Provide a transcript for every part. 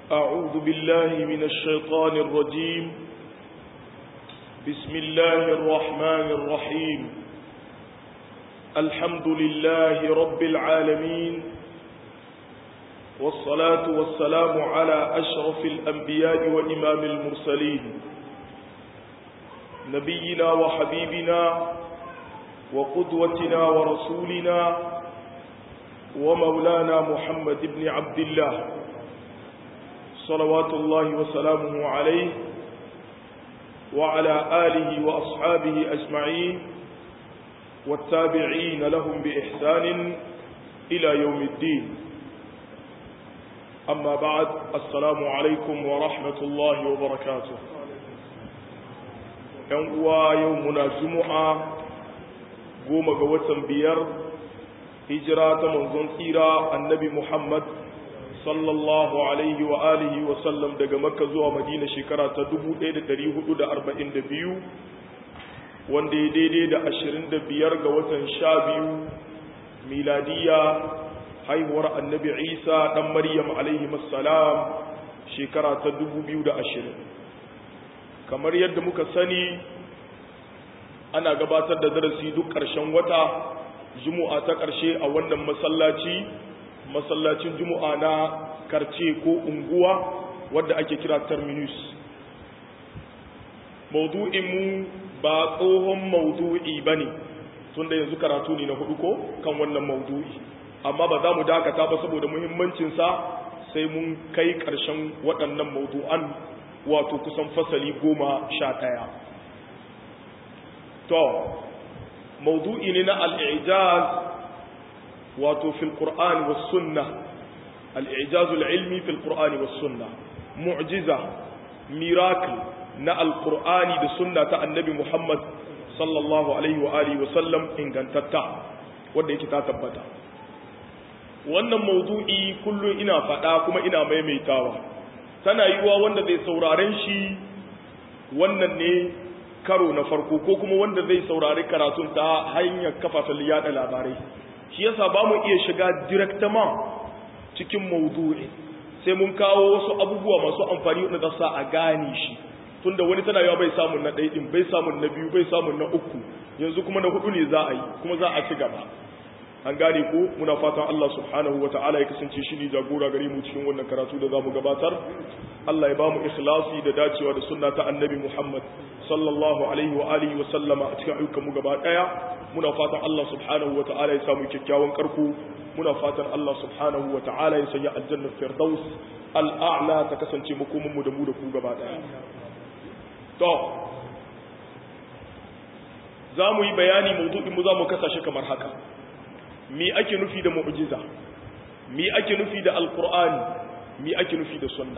أعوذ بالله من الشيطان الرجيم بسم الله الرحمن الرحيم الحمد لله رب العالمين والصلاة والسلام على أشرف الأنبياء وإمام المرسلين نبينا وحبيبنا وقدوتنا ورسولنا ومولانا محمد بن عبد الله صلوات الله وسلامه عليه وعلى آله وأصحابه أجمعين والتابعين لهم بإحسان إلى يوم الدين أما بعد السلام عليكم ورحمة الله وبركاته يوم يومنا جمعة قوم قوة بير هجرة منظن سيرة النبي محمد sallallahu alaihi wa alihi wa sallam daga makka zuwa madina shekara ta 1442 wanda ya daidai da 25 ga watan sha biyu miladiya haihuwar annabi isa dan maryam alaihi salam shekara ta 2020 kamar yadda muka sani ana gabatar da darasi duk ƙarshen wata juma'a ta ƙarshe a wannan masallaci masallacin juma'a na karce ko unguwa wadda ake kira terminus maudu'inmu ba tsohon maudu'i ba ne tun da yanzu karatu ne na hudu ko kan wannan maudu'i amma ba za mu dakata ba saboda muhimmancinsa sai mun kai ƙarshen waɗannan maudu'an wato kusan fasali goma sha ɗaya to maudu'i ne na al'ijaz wato fil qur'ani was sunna al i'jaz al ilmi fil qur'ani was sunna mu'jiza miracle na al qur'ani da sunna ta annabi muhammad sallallahu alaihi wa alihi wa sallam ingantatta wanda yake ta tabbata wannan mawdu'i kullun ina fada kuma ina maimaitawa tana yiwa wanda zai sauraren shi wannan ne karo na farko ko kuma wanda zai saurari karatun ta hanyar kafafen yada labarai shi yasa ba mu iya shiga directement cikin maudu'i sai mun kawo wasu abubuwa masu amfani wanda za sa a gane shi tunda wani tana yawa bai samun na ɗaya ɗin bai samun na biyu bai samun na uku yanzu kuma na hudu ne za a yi kuma za a ci gaba an gane ko muna fatan Allah subhanahu wa ta'ala ya kasance shi ne jagora gare mu cikin wannan karatu da za mu gabatar Allah ya ba mu ikhlasi da dacewa da sunna ta annabi Muhammad sallallahu alaihi wa alihi wa sallama a cikin ayyukan mu gaba daya muna fatan Allah subhanahu wa ta'ala ya samu kyakkyawan karko muna fatan Allah subhanahu wa ta'ala ya sanya aljannar firdaus al'a'la ta kasance makomin mu da mu da ku gaba daya to za mu yi bayani mawdu'in mu za mu kasa shi kamar haka mi ake nufi da mu'jiza mi ake nufi da alqur'ani mi ake nufi da sunna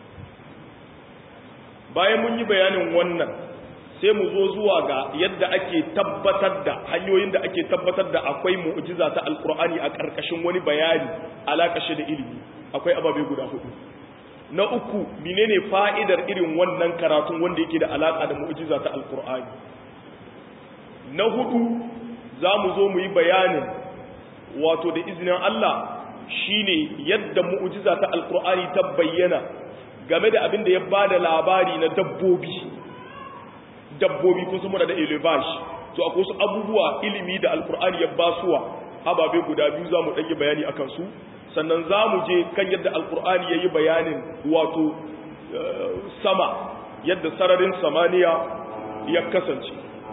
bayan mun yi bayanin wannan sai mu zo zuwa ga yadda ake tabbatar da hanyoyin da ake tabbatar da akwai mu'jiza ta alqur'ani a karkashin wani bayani alakashi da ilimi akwai ababe guda hudu na uku menene fa'idar irin wannan karatun wanda yake da alaka da mu'jiza ta alqur'ani na hudu za mu zo mu yi bayanin wato da izinin Allah shine yadda mu'jiza ta alqur'ani ta bayyana game da abin da ya bada labari na dabbobi dabbobi kun san muna da elevash to akwai wasu abubuwa ilimi da alqur'ani ya basuwa ababe guda biyu zamu dage bayani akan su sannan zamu je kan yadda alqur'ani yayi bayanin wato sama yadda sararin samaniya ya kasance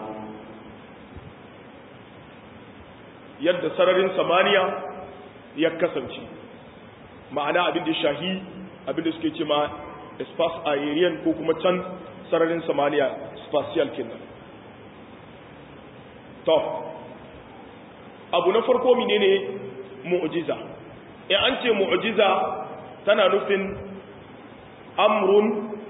yadda sararin samaniya ya kasance ma'ana abin da shahi abin da suke ce ma space aerian ko kuma can sararin samaniya spatial kenan to abu na farko menene mu'jiza in an ce mu'jiza tana nufin amrun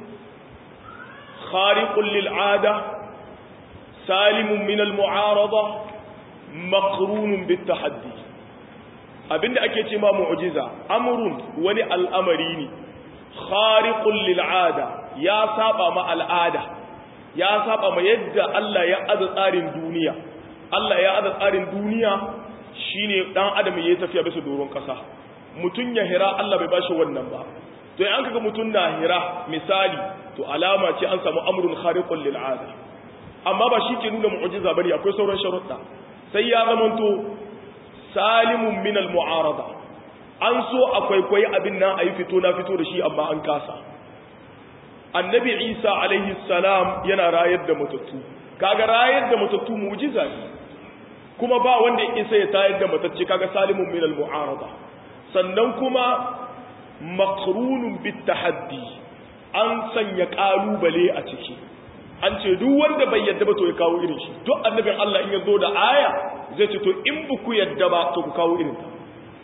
khariqun lil 'ada salimun min al mu'arada maqrunun bit tahaddi abinda ake ce ma mu'jiza amrun wani al'amari ne khariqul lil ada ya saba ma al'ada ya saba ma yadda Allah ya aza tsarin duniya Allah ya aza tsarin duniya shine dan adam yayi tafiya bisa doron kasa mutun ya hira Allah bai bashi wannan ba to in kaga mutun na hira misali to alama ce an samu amrun khariqun lil ada amma ba shi ke nuna mu'jiza bane akwai sauran sharuɗa sai ya zamanto salimun min al mu'arada an so akwai kwai abin nan ayi fito na fito da shi amma an kasa annabi isa alaihi salam yana rayar da matattu kaga rayar da matattu mu'jiza ne kuma ba wanda ya isa ya tayar da matacce kaga salimun min al-mu'arada sannan kuma maqrunun bit tahaddi an sanya kalubale a ciki an ce duk wanda bai yadda ba to ya kawo irin shi duk annabin Allah in ya zo da aya zai ce to in buku yadda ba to ku kawo irin ta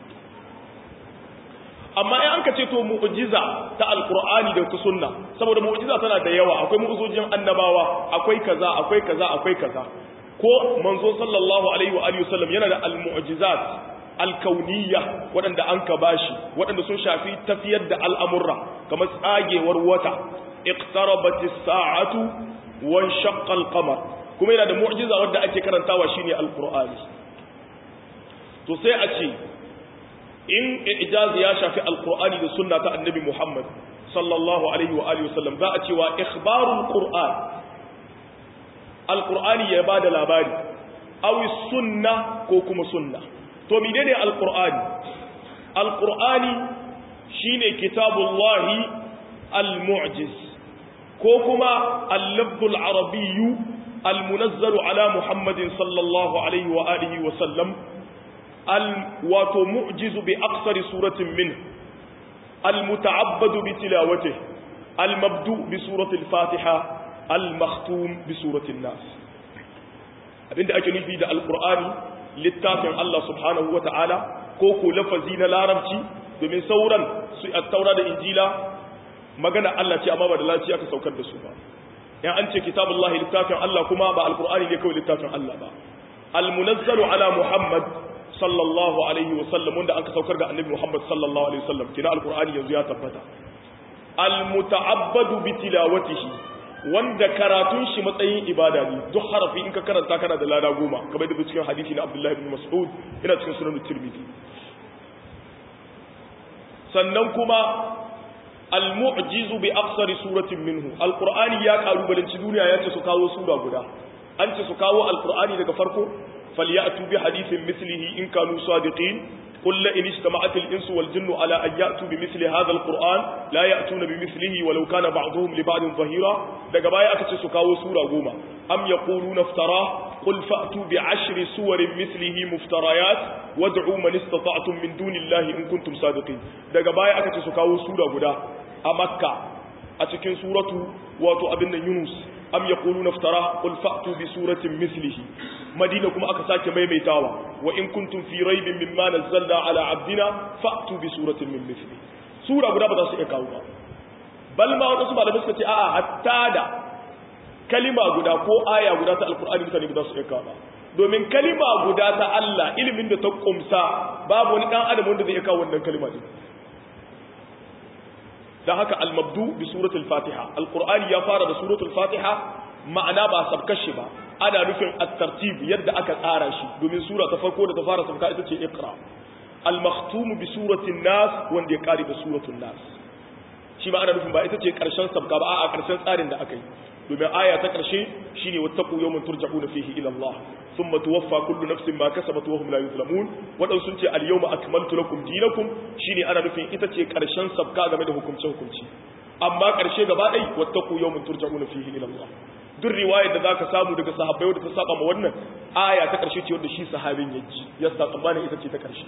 amma in an ka ce to mu'jiza ta alqur'ani da ta sunna saboda mu'jiza tana da yawa akwai mu'jizojin annabawa akwai kaza akwai kaza akwai kaza ko manzo sallallahu alaihi wa alihi wasallam yana da almu'jizat alkauniyya waɗanda an ka bashi waɗanda sun shafi tafiyar da al'amurra kamar tsagewar wata iqtarabat as-sa'atu wa shaqqa al-qamar kuma yana da mu'jiza wanda ake karantawa shine alqur'ani to sai a ce in ijazi ya shafi alqur'ani da sunna ta annabi Muhammad sallallahu alaihi wa alihi wasallam za a ce wa ikhbarul qur'an alqur'ani ya bada labari aw sunna ko kuma sunna to menene alqur'ani alqur'ani shine kitabullahi almu'jiz ko kuma al-lafzul arabiyyu المنزل على محمد صلى الله عليه وآله وسلم وتمعجز بأقصر سورة منه المتعبد بتلاوته المبدوء بسورة الفاتحة المختوم بسورة الناس abinda ake nufi da alkur'ani littafin Allah subhanahu wa ta'ala ko ko lafazi na larabci domin sauran su taura da injila magana Allah ce amma ba da lafiya aka saukar da su ba yan an ce kitabullahi littafin Allah kuma ba alkur'ani ne kawai littafin Allah ba almunazzalu ala muhammad sallallahu alaihi wa sallam wanda aka saukar ga annabi muhammad sallallahu alaihi wa sallam kina alkur'ani yanzu ya tabbata almuta'abbadu bi tilawatihi wanda karatun shi matsayin ibada ne duk harafi in ka karanta kana da lada goma kamar da cikin hadisi na Abdullah ibn Mas'ud ina cikin sunan Tirmidhi sannan kuma al-mu'jizu bi aqsari suratin minhu al-qur'ani ya kalubalanci duniya ya ce su kawo sura guda an ce su kawo al-qur'ani daga farko falyatu bi hadithin mislihi in kanu sadiqin قل لئن اجتمعت الإنس والجن على أن يأتوا بمثل هذا القرآن لا يأتون بمثله ولو كان بعضهم لبعض ظهيرا daga baya aka ce su kawo sura goma am yaquluna iftara qul fa'tu bi ashri suwarin mithlihi muftarayat wad'u man istata'tum min dunillahi in kuntum sadiqin daga baya aka ce su kawo sura guda a makka a cikin suratu wato abin nan yunus am yaquluna iftara qul fa'tu bi suratin mithlihi madina kuma aka sake maimaitawa wa in kuntum fi raibin mimma nazzalna ala abdina fa'tu bi suratin min mithli sura guda ba za su iya kawo ba bal ma wadansu malamai suka ce a'a hatta da kalima guda ko aya guda ta alqur'ani mutane ba za su iya kawo ba domin kalima guda ta Allah ilimin da ta kumsa babu wani dan adam wanda zai iya kawo wannan kalima din dan haka al-mabdu bi suratul fatiha alqur'ani ya fara da suratul fatiha ma'ana ba sabkashi ba ana nufin at-tartib yadda aka tsara shi domin sura ta farko da ta fara sabka ita ce iqra al-makhtum bi suratin nas wanda ya kare da suratul nas shi ma ana nufin ba ita ce karshen sabka ba a karshen tsarin da aka yi domin aya ta karshe shine wattaqu yawman turja'una fihi ila Allah thumma tuwaffa kullu nafsin ma kasabat wa hum la yuzlamun wadan sun ce al-yawma akmaltu lakum dinakum shine ana nufin ita ce karshen sabka game da hukunce hukunci amma karshe gaba dai wattaqu yawman turja'una fihi ila Allah duk riwayar da zaka samu daga sahabbai wadda ta saba ma wannan aya ta karshe ce wanda shi sahabin ya ji ya sa tsammanin ita ce ta karshe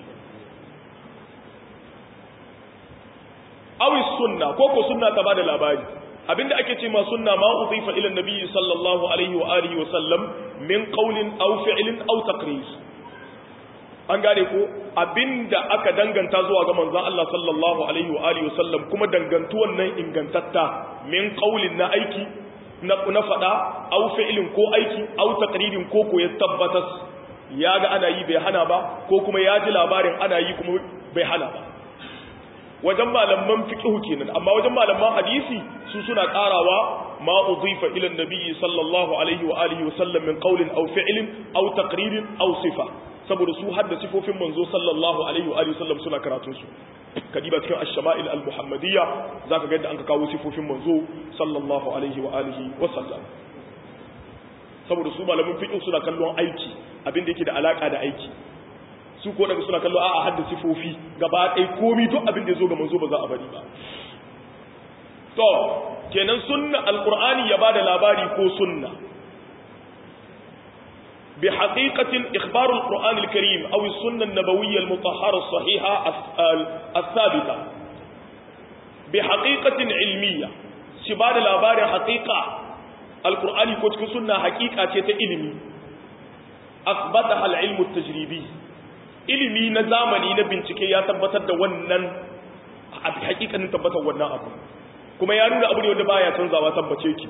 awi sunna ko ko sunna ta bada labari abinda ake ce ma sunna ma udifa ila nabi sallallahu alaihi wa alihi wa sallam min qawlin aw fi'lin aw taqrir an gane ko abinda aka danganta zuwa ga manzon Allah sallallahu alaihi wa alihi wa sallam kuma dangantuwan nan ingantatta min qawlin na aiki na na fada aw fi'lin ko aiki aw taqririn ko ko ya tabbatas ya ga ana yi bai hana ba ko kuma ya ji labarin ana yi kuma bai hana ba wajen malaman fiqh kenan amma wajen malaman hadisi su suna karawa ma udhifa ila an-nabi sallallahu alaihi wa alihi wa sallam min qawlin aw fi'lin aw taqririn aw sifa saboda su hadda sifofin manzo sallallahu alaihi wa alihi sallam suna karatun su kadiba cikin ash-shama'il al-muhammadiyya zaka ga yadda an ka kawo sifofin manzo sallallahu alaihi wa alihi wa sallam saboda su malamin fiqh suna kallon aiki abinda yake da alaka da aiki su ko daga suna kallo a'a hadda sifofi gaba ɗaya komi duk abin da ya zo ga manzo ba za a bari ba to kenan sunna alqur'ani ya bada labari ko sunna bi haqiqatin ikhbar alqur'an alkarim aw as-sunnah an-nabawiyyah al-mutahhara as-sahiha as-sabita bi haqiqatin ilmiyya shi bada labarin haqiqa alqur'ani ko cikin sunna haqiqa ce ta ilimi asbataha al-ilm at-tajribi ilimi na zamani na bincike ya tabbatar da wannan hakikanin tabbatar wannan abu kuma ya nuna abu ne wanda baya canzawa tabbace ki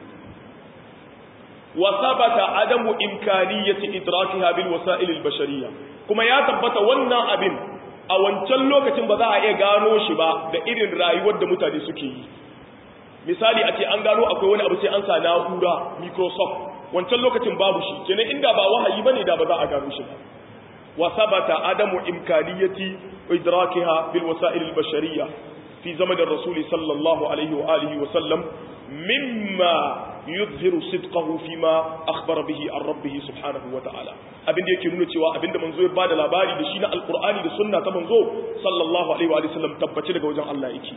wa sabata adamu imkaniyati idrakiha bil wasa'il al bashariyya kuma ya tabbata wannan abin a wancan lokacin ba za a iya gano shi ba da irin rayuwar da mutane suke yi misali a ce an gano akwai wani abu sai an sa na'ura microsoft wancan lokacin babu shi kenan inda ba wahayi bane da ba za a gano shi ba وثبت عدم إمكانية إدراكها بالوسائل البشرية في زمن الرسول صلى الله عليه وآله وسلم مما يظهر صدقه فيما أخبر به عن ربه سبحانه وتعالى abin da yake nuna cewa abin da manzo ya bada labari da shi na alqur'ani da sunna ta manzo sallallahu alaihi wa sallam tabbace daga wajen Allah yake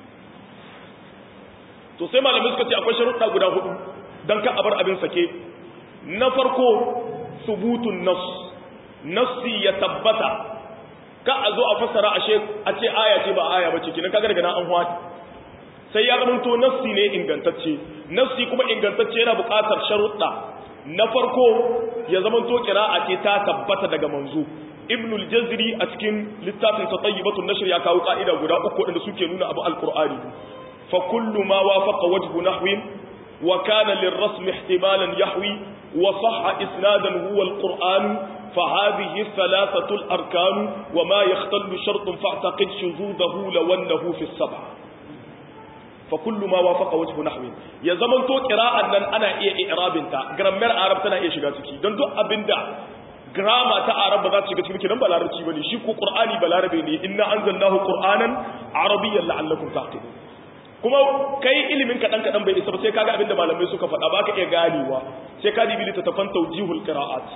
to sai malamai suka ce akwai sharuɗa guda hudu dan ka abar abin sake na farko subutun nas nassi ya tabbata ka a zo a fassara ashe a ce aya ce ba aya bace kinan kaga daga nan an hwati sai ya zamanto nassi ne ingantacce nassi kuma ingantacce yana buƙatar sharuɗa na farko ya zamanto qira'a ce ta tabbata daga manzo ibnul jazri a cikin littafin sa tayyibatun nashr ya kawo ka'ida guda uku wanda suke nuna abu alqur'ani fa kullu ma wafaqa wajhu nahwin wa kana lirrasm ihtimalan yahwi wa sahha isnadan huwa alqur'an فهذه الثلاثة الأركان وما يختل شرط فاعتقد شذوذه لو أنه في السبع فكل ما وافق وجه نحو يا زمن تو قراءة نن أنا إيه إعراب انت جرامر عرب تنا إيه شغاتك دون دو أبندا grama ta arab ba za ta shiga cikin kidan balarabci bane shi ko qur'ani balarabe ne inna anzalnahu qur'anan arabiyyan la'allakum taqilun kuma kai ilimin kadan kadan bai isa ba sai kaga abinda malamai suka faɗa baka iya ganewa sai ka dibi littattafan tawjihul qira'at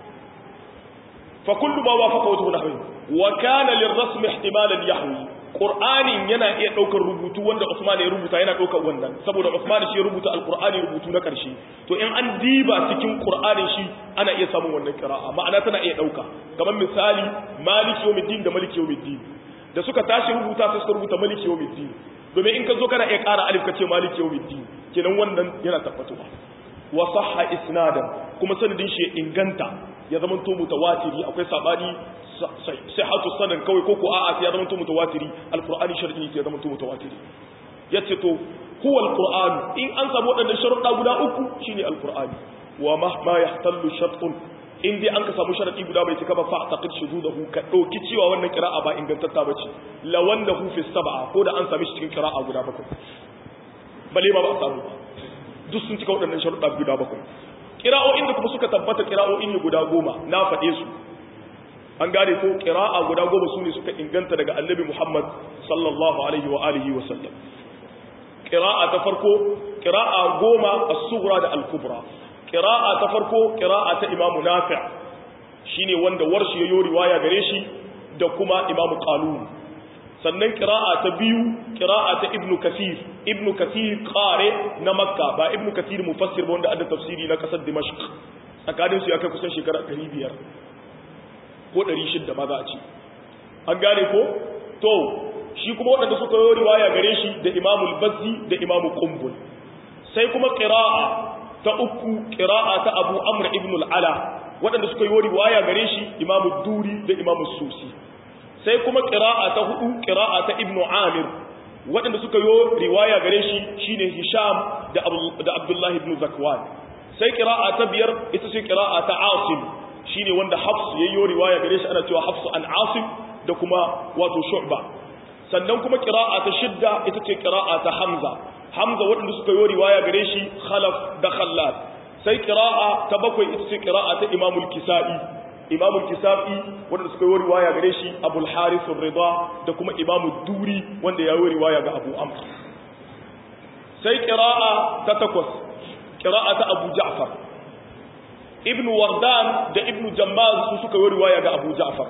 فكل ما وافق وجه نحوه وكان للرسم احتمالا يحوي qur'anin yana iya daukar rubutu wanda Usman ya rubuta yana daukar wannan saboda Usman shi ya rubuta alqur'ani rubutu na karshe to in an diba cikin qur'anin shi ana iya samun wannan qira'a ma'ana tana iya dauka kamar misali maliki yawmiddin da maliki yawmiddin da suka tashi rubuta sai suka rubuta maliki yawmiddin domin in ka zo kana iya ƙara alif ka ce maliki yawmiddin kenan wannan yana tabbatuwa wa sahha isnadan kuma sanadin shi inganta ya zama to mutawatiri akwai sabani sihhatu sanan kawai ko ko a'a sai ya zama to mutawatiri alqur'ani shar'i sai ya zama to mutawatiri yace to huwa alqur'an in an samu wadannan sharuɗa guda uku shine alqur'ani wa mahma yahtallu shartun in dai an ka samu sharadi guda bai cika ba fa taqid shududahu ka dauki cewa wannan qira'a ba ingantatta bace la wanda hu fi sab'a ko da an sami shi cikin qira'a guda bakwai bale ba ba a samu ba duk sun cika waɗannan sharuɗa guda bakwai ƙira'o'in da kuma suka tabbata ƙira'o'in ne guda goma na faɗe su an gane ko ƙira'a guda goma su ne suka inganta daga annabi muhammad sallallahu alaihi wa alihi wa sallam ƙira'a ta farko ƙira'a goma a sughra da al-kubra ƙira'a ta farko ƙira'a ta imamu nafi' shine wanda warshi ya yi riwaya gare shi da kuma imamu qalun sannan ƙira'a ta biyu ƙira'a ta ibnu kasir ibnu kasir ƙare na makka ba ibnu kasir mufassir ba wanda adda tafsiri na ƙasar dimashq tsakaninsu ya kai kusan shekara 500 ko 600 ma za a ce an gane ko to shi kuma waɗanda suka yi riwaya gare shi da imamu bazzi da imamu kumbul sai kuma ƙira'a ta uku ƙira'a ta abu amr ibn al'ala waɗanda suka yi riwaya gare shi imamu duri da imamu susi sai kuma ƙira'a ta hudu ƙira'a ta ibn amir waɗanda suka yi riwaya gare shi shine hisham da abdullahi ibn zakwan sai ƙira'a ta biyar ita ce ƙira'a ta asim shine wanda hafs ya yi riwaya gare shi ana cewa hafsu an asim da kuma wato shu'ba sannan kuma ƙira'a ta shidda ita ce ƙira'a ta hamza hamza waɗanda suka yi riwaya gare shi khalaf da khallad sai ƙira'a ta bakwai ita ce ƙira'a ta imamul kisa'i imamu kisafi wanda suka yi riwaya gare shi abul harith rida da kuma imamu duri wanda ya yi riwaya ga abu amr sai qira'a ta takwas qira'a ta abu ja'far ibn wardan da ibn jammaz su suka yi riwaya ga abu ja'far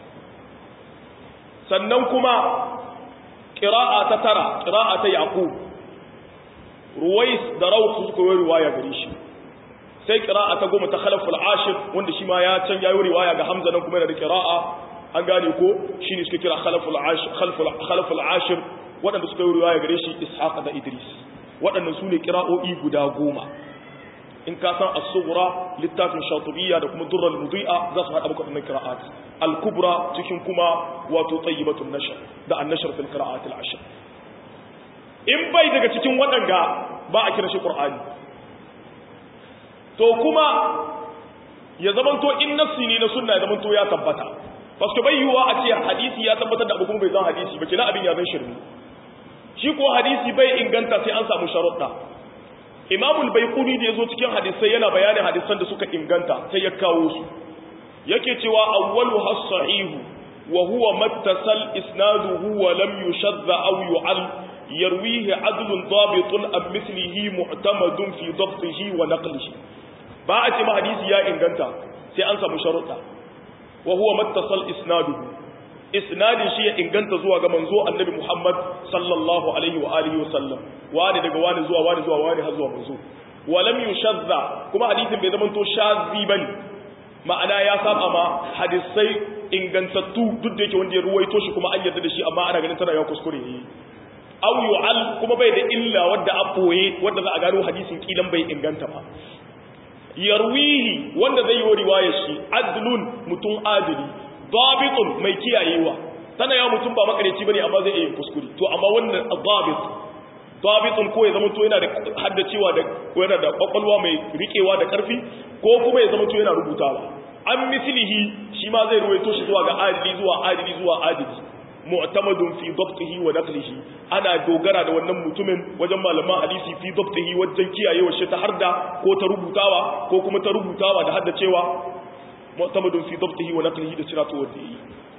sannan kuma qira'a ta tara qira'a ta yaqub ruwais da rawh su suka yi riwaya gare shi sai qira'a ta goma ta khalaful ashir wanda shi ma ya can yayi riwaya ga hamza nan kuma yana da qira'a an gane ko shine suka kira khalaful ashir khalaful khalaful ashir wadanda suka yi riwaya gare shi ishaq da idris wadannan sune qira'o'i guda goma in ka san as-sughra littafin shatibiyya da kuma durrul mudi'a za su hada maka wannan qira'at al-kubra cikin kuma wato tayyibatun nashr da an-nashr fil qira'at al-ashr in bai daga cikin wadanga ba a kira shi qur'ani to kuma ya zamanto in nassi ne na sunna ya zamanto ya tabbata paske bai yiwuwa a ce hadisi ya tabbatar da abu kuma bai zan hadisi ba kina abin ya zan shirme shi ko hadisi bai inganta sai an samu sharuɗa imamul baiquni da yazo cikin hadisai yana bayanin hadisan da suka inganta sai ya kawo su yake cewa awwalu has-sahihu wa huwa mattasal isnaduhu wa lam yushadda aw yu'al yarwihi adlun dabitun am mithlihi mu'tamadun fi dabtihi wa naqlihi ba a ce ma hadisi ya inganta sai an samu sharuɗa wa huwa mattasal isnaduhu isnadin shi ya inganta zuwa ga manzo annabi Muhammad sallallahu alaihi wa alihi wa sallam wani daga wani zuwa wani zuwa wani har zuwa manzo wa lam yushadda kuma hadisin bai zama to shazi bane ma'ana ya saba ma hadisai ingantattu duk da yake wanda ya ruwaito shi kuma an yarda da shi amma ana ganin tana ya kuskure ne aw yu'al kuma bai da illa wadda a boye wadda za a gano hadisin kilan bai inganta ba yarwihi wanda zai yi riwayar shi adlun mutum adili dabitun mai kiyayewa tana yawa mutum ba makareci bane amma zai iya kuskure to amma wannan dabit dabitun ko ya zama to yana da haddacewa da ko yana da kwakwalwa mai rikewa da karfi ko kuma ya zama to yana rubutawa an mislihi shi ma zai ruwaito shi zuwa ga adili zuwa adili zuwa adili mu'tamadun fi dabtihi wa naqlihi ana dogara da wannan mutumin wajen malaman hadisi fi dabtihi wajen kiyayewa shi ta harda ko ta rubutawa ko kuma ta rubutawa da haddacewa mu'tamadun fi dabtihi wa naqlihi da siratu wa yi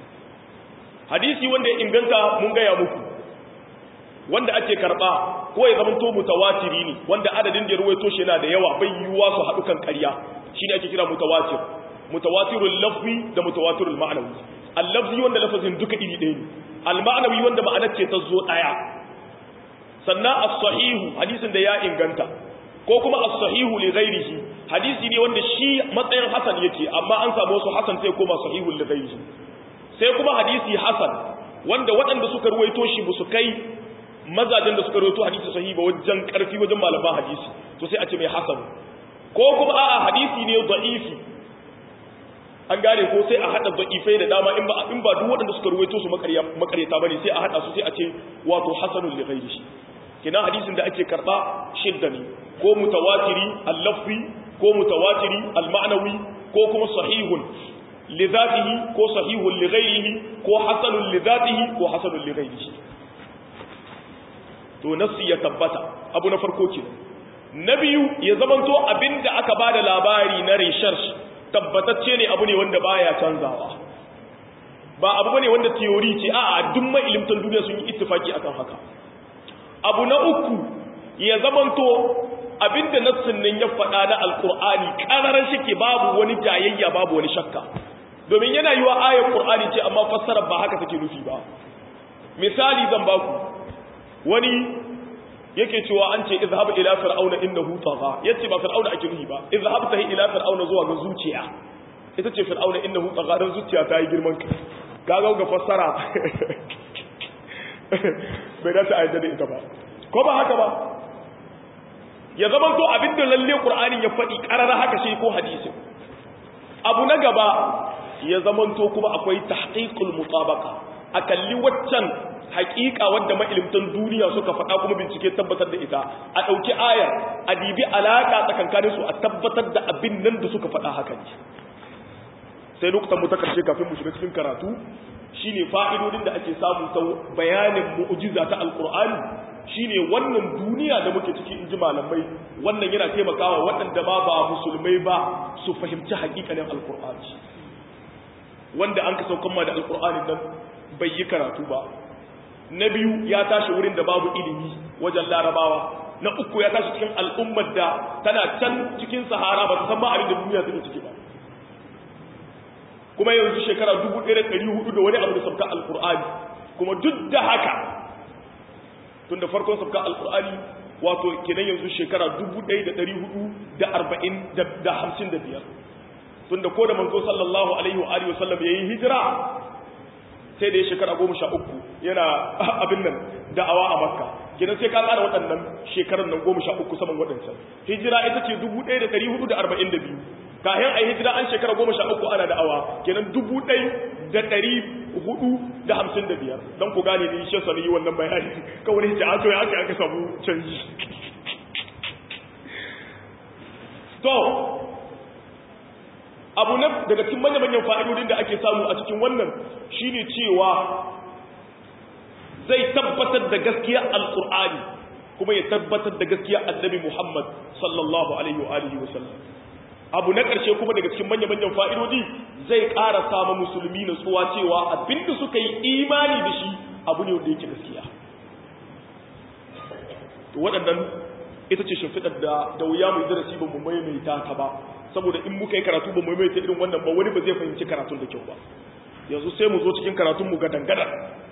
hadisi wanda ya inganta mun gaya muku wanda ake karba ko ya zamanto mutawatiri ne wanda adadin da ya ruwaito shi yana da yawa bai yiwuwa su haɗu kan ƙarya shine ake kira mutawatir mutawatirul lafzi da mutawatirul ma'nawi al-lafzi wanda lafazin duka iri ɗaya ne al-ma'nawi wanda ma'anar ce ta zo ɗaya sannan as-sahihu hadisin da ya inganta ko kuma as-sahihu li ghairihi hadisi ne wanda shi matsayin hasan yake amma an samu wasu hasan sai koma sahihu li ghairihi sai kuma hadisi hasan wanda waɗanda suka ruwaito shi ba su kai mazajen da suka ruwaito hadisi sahihi ba wajen karfi wajen malaman hadisi to sai a ce mai hasan ko kuma a'a hadisi ne da'ifi an gane ko sai a hada da'ifai da dama in ba in ba duk waɗanda suka ruwaito su makaryata bane sai a hada su sai a ce wato hasanul li ghairihi kina hadisin da ake karba shidda ne ko mutawatiri al-lafzi ko mutawatiri al-ma'nawi ko kuma sahihun li dhatihi ko sahihun li ghairihi ko hasanun li dhatihi ko hasanun li ghairihi to nafsi ya tabbata abu na farko ke na biyu ya zamanto abinda aka bada labari na research tabbatacce ne abu ne wanda baya canzawa ba abu bane wanda theory ce a'a duk mai ilimtan duniya sun yi ittifaki akan haka abu na uku ya zamanto abinda nassin nan ya faɗa na alkur'ani ƙararar shike babu wani jayayya babu wani shakka domin yana yi wa ayar ƙur'ani ce amma fassarar ba haka take nufi ba misali zan baku wani yake cewa an ce izhab ila fir'auna innahu tagha yace ba fir'auna ake nufi ba izhab tahi ila fir'auna zuwa ga zuciya ita ce fir'auna innahu tagha dan zuciya ta yi girman kai kaga ga fassara bai dace a yadda da ita ba ko ba haka ba ya zama to abinda lalle qur'ani ya faɗi ƙarara haka shi ko hadisi abu na gaba ya zama to kuma akwai tahqiqul mutabaqa akalli waccan haƙiƙa wadda mailimtan duniya suka faɗa kuma bincike tabbatar da ita a ɗauki ayar a dibi alaƙa tsakankanin su a tabbatar da abin nan da suka faɗa haka ne sai lokutan mu ta karshe kafin mu shiga cikin karatu shine fa'idodin da ake samu ta bayanin mu'jiza ta alqur'ani shine wannan duniya da muke ciki inji malamai wannan yana taimakawa waɗanda ba ba musulmai ba su fahimci haƙiƙanin alqur'ani wanda an ka saukan ma da alkur'ani nan bai yi karatu ba na biyu ya tashi wurin da babu ilimi wajen larabawa na uku ya tashi cikin al'ummar da tana can cikin sahara ba ta san ma abin da duniya take ciki ba kuma yanzu shekara 1400 da wani abu da sabka alkur'ani kuma duk da haka tun da farkon sabka alkur'ani wato kenan yanzu shekara 1455 tun da ko da manzo sallallahu alaihi wa alihi wasallam yayi hijira sai da ya shekara 13 yana abin nan da'awa a makka kenan sai ka tsara waɗannan shekarun nan 13 saman waɗancan hijira ita ce 1442 kayan a hijira an shekara goma sha uku ana da'awa kenan dubu ɗai da ɗari hudu da hamsin da biyar don ku gane ni shi sani yi wannan bayani kawai hijira an ya aka aka samu canji to abu na daga cikin manya-manyan fa'idodin da ake samu a cikin wannan shine cewa zai tabbatar da gaskiya alƙur'ani kuma ya tabbatar da gaskiya annabi muhammad sallallahu alaihi wa alihi wa sallam abu na ƙarshe kuma daga cikin manya-manyan fa'idodi zai ƙara samun musulmi na tsuwa cewa abinda suka yi imani da shi abu ne wanda yake gaskiya to waɗannan ita ce shimfiɗar da da wuya mai darasi ba mu maimaita ta ba saboda in muka yi karatu ba mu maimaita irin wannan ba wani ba zai fahimci karatun da kyau ba yanzu sai mu zo cikin karatun mu gadan-gadan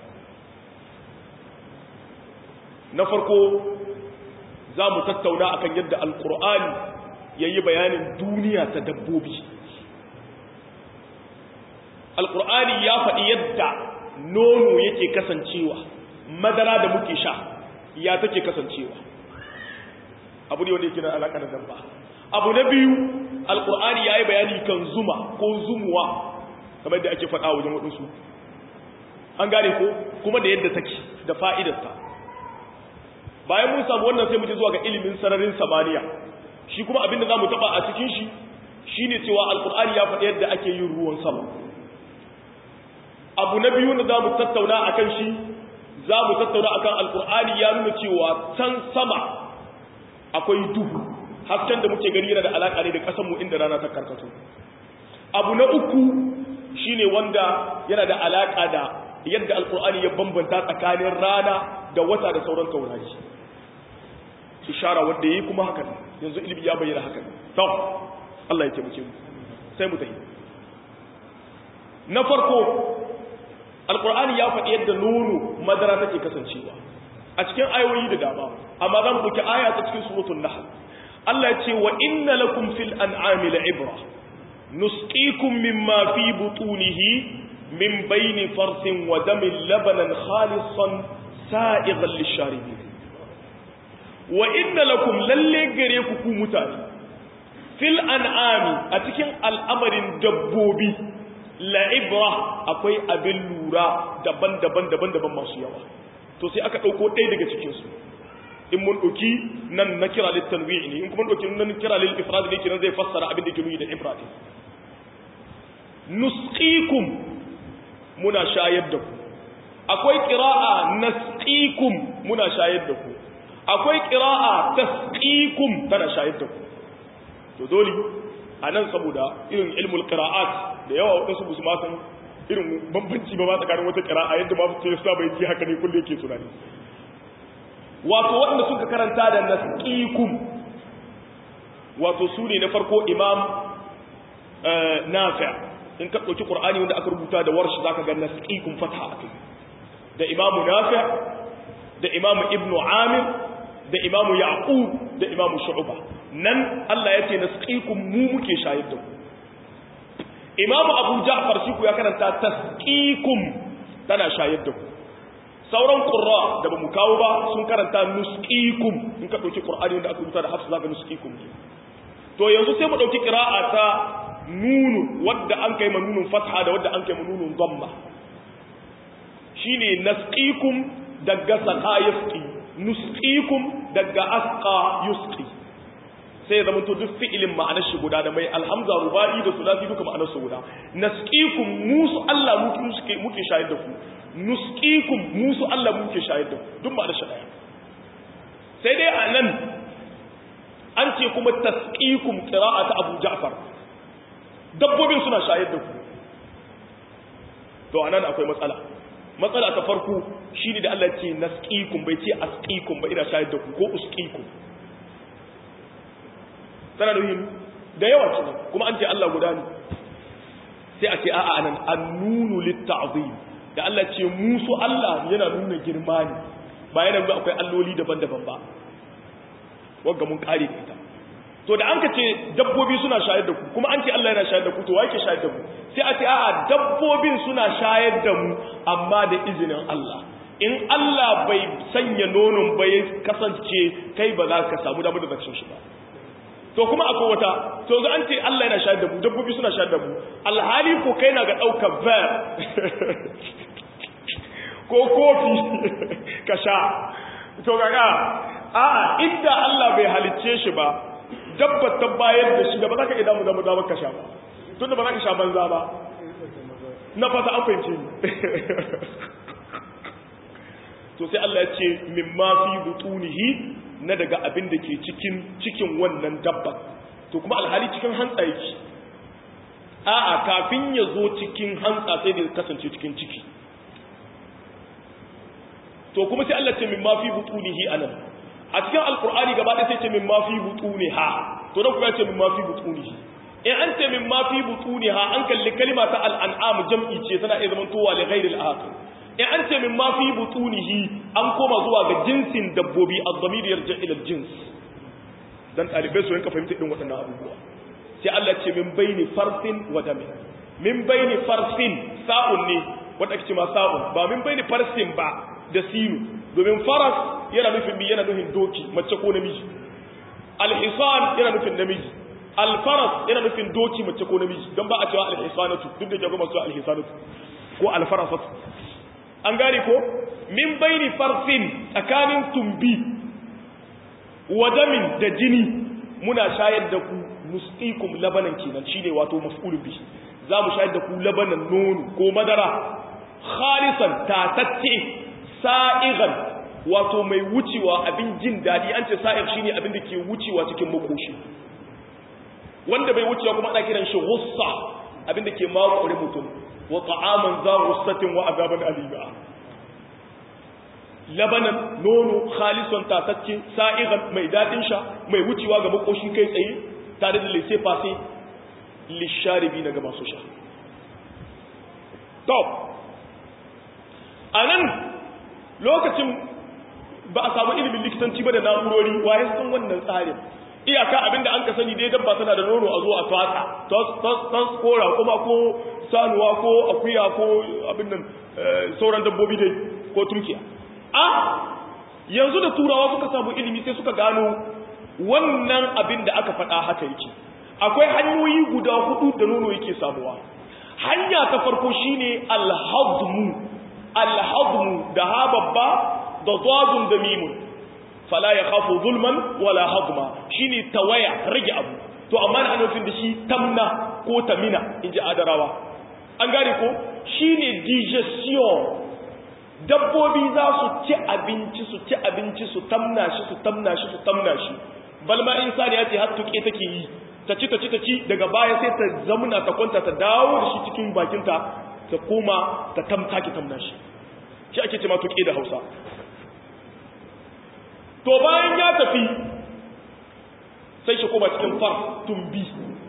na farko za mu tattauna akan yadda alkur'ani ya yi bayanin duniya ta dabbobi alkur'ani ya faɗi yadda nono yake kasancewa madara da muke sha ya take kasancewa abu ne wanda yake na alaƙa da dabba abu na biyu alkur'ani ya yi bayani kan zuma ko zumuwa kamar yadda ake faɗa wajen waɗansu an gane ko kuma da yadda take da fa'idarta bayan mun samu wannan sai mu je zuwa ga ilimin sararin samaniya shi kuma abinda za mu taba a cikin shi shi ne cewa alkur'ani ya faɗi yadda ake yin ruwan sama abu na biyu da za mu tattauna a kan shi za mu tattauna a kan alkur'ani ya nuna cewa can sama akwai duhu hasken da muke gani yana da alaƙa ne da ƙasanmu inda rana ta karkato abu na uku shi ne wanda yana da alaƙa da yadda alkur'ani ya bambanta tsakanin rana da wata da sauran taurari ishara wanda yayi kuma haka ne yanzu ilimi ya bayyana haka ne to Allah ya taimake mu sai mu tafi na farko alqur'ani ya faɗi yadda nono madara take kasancewa a cikin ayoyi da dama amma zan buki aya ta cikin suratul nahl Allah ya ce wa inna lakum fil an'ami la'ibra nusqikum mimma fi butunihi min bayni farsin wa damin labanan khalisan sa'igan lisharibin wa inna lakum lalle gare ku ku mutane fil an'ami a cikin al'amarin dabbobi la'ibra akwai abin lura daban-daban daban-daban masu yawa to sai aka dauko ɗaya daga cikin su in mun dauki nan na kira lit tanwi' ne in kuma dauki nan kira lil ifrad ne kiran zai fassara abin da ke nuni da ifrad nusqikum muna shayar da ku akwai qira'a nasqikum muna shayar da ku akwai ƙira'a tasqikum tana shayar da ku to dole a nan saboda irin ilmul qira'at da yawa wadansu musu ma san irin bambanci ba ma tsakanin wata qira'a yadda ma su sa bai ji haka ne kullu yake tunani wato waɗanda suka karanta da nasqikum wato su ne na farko imam nafi' in ka ɗauki qur'ani wanda aka rubuta da warshi zaka ga nasqikum fatha akai da imamu nafi' da imamu ibnu amir da imamu yaqub da imamu shu'ba nan Allah yace nasqikum mu muke shayar da ku imamu abu ja'far shi ku ya karanta tasqikum tana shayar da ku sauran qurra da bamu kawo ba sun karanta nusqikum in ka dauki qur'ani wanda aka rubuta da hafsa zaka nusqikum to yanzu sai mu dauki qira'a ta nunu wadda an kai manunun fatha da wadda an kai manunun dhamma shine nasqikum daga saqa yasqi nusqikum daga asqa yusqi sai ya zama to duk fi'ilin ma'anar shi guda da mai alhamza rubai da sulasi duka ma'anar su guda nasqikum musu Allah muke muke shayar da ku nusqikum musu Allah muke shayar da ku duk ma'anar shi daya sai dai anan an ce kuma tasqikum qira'ata Abu Ja'far dabbobin suna shayar da ku to anan akwai matsala matsala ta farko shine da Allah ce nasqikum bai ce asqikum ba ina shayar da ku ko usqikum tana da da yawa kenan kuma an ce Allah guda ne sai a ce a'a anan annunu litta'zim da Allah ce musu Allah yana nuna girma ne ba yana nuna akwai alloli daban-daban ba wanda mun kare da ita to da an ka ce dabbobi suna shayar da ku kuma an ce Allah yana shayar da ku to wake shayar da ku sai a ce a'a dabbobin suna shayar da mu amma da izinin Allah in Allah bai sanya nonon bai kasance kai ba za ka samu damar da zakcin shi ba to kuma akwai wata to ga an ce Allah yana shayar da mu dabbobi suna shayar da mu alhali ko kai na ga daukar ver ko kofi ka sha to ga a inda Allah bai halicce shi ba dabbar ta bayar da shi da ba za ka iya damu damu damar ka sha ba tunda ba za ka sha banza ba na fata an fahimce ni to sai Allah ya ce mimma fi butunihi na daga abin da ke cikin cikin wannan dabba to kuma alhali cikin hantsa yake a'a kafin ya zo cikin hantsa sai da kasance cikin ciki to kuma sai Allah ce min ma fi butunihi anan a cikin alqur'ani gaba ɗaya sai ce min ma fi butuniha to dan kuma ya ce min ma fi butunihi in an ce min ma fi butuniha an kalli kalima ta al'an'am jam'i ce tana iya zaman towa li ghairi al-aqil in an ce min ma fi butunihi an koma zuwa ga jinsin dabbobi az-zamir yarji ila al-jins dan talibai su rinka fahimta din waɗannan abubuwa sai Allah ce min baini farsin wa damin min baini farsin sa'un ne wanda ake ce ma sa'un ba min baini farsin ba da sinu domin faras yana nufin bi yana nufin doki mace ko namiji al-hisan yana nufin namiji al-faras yana nufin doki mace ko namiji don ba a cewa al-hisanatu duk da jago masu al-hisanatu ko al-farasatu an gane ko min baini farsin tsakanin tumbi wa damin da jini muna shayar da ku musqikum labanan kenan shine wato maf'ul bi za mu shayar da ku labanan nono ko madara khalisan tatacce sa'igan wato mai wucewa abin jin dadi an ce sa'ir shine abin da ke wucewa cikin makoshi wanda bai wucewa kuma ana kiran shi ghussa abin da ke makure mutum wa ta'aman za ghussatin wa azaban alima labanan nono khalisan tatacce sa'igan mai dadin sha mai wucewa ga makoshi kai tsaye tare da lise fase lisharibi na ga masu sha to anan lokacin ba a samu ilimin likitanci ba da na'urori waye sun wannan tsarin iyaka abinda an ka sani dai dabba tana da nono a zo a twatsa tas kora kuma ko sanuwa ko akuya ko abin nan sauran dabbobi dai ko turkiya a yanzu da turawa suka samu ilimi sai suka gano wannan abin da aka faɗa haka yake akwai hanyoyi guda hudu da nono yake samuwa hanya ta farko shine alhadmu alhadmu da ha babba da zadun da mimun fala ya khafu zulman wala hadma shine tawaya rage abu to amma da nufin da shi tamna ko tamina inji adarawa an gane ko shine digestion dabbobi za su ci abinci su ci abinci su tamna shi su tamna shi su tamna shi balma insani ya ce har tuke take yi ta ci ta ci ta ci daga baya sai ta zamuna ta kwanta ta dawo da shi cikin bakinta ta koma ta tamta ki tamna shi shi ake ce ma tuke da Hausa to bayan ya tafi sai shi koma cikin far tumbi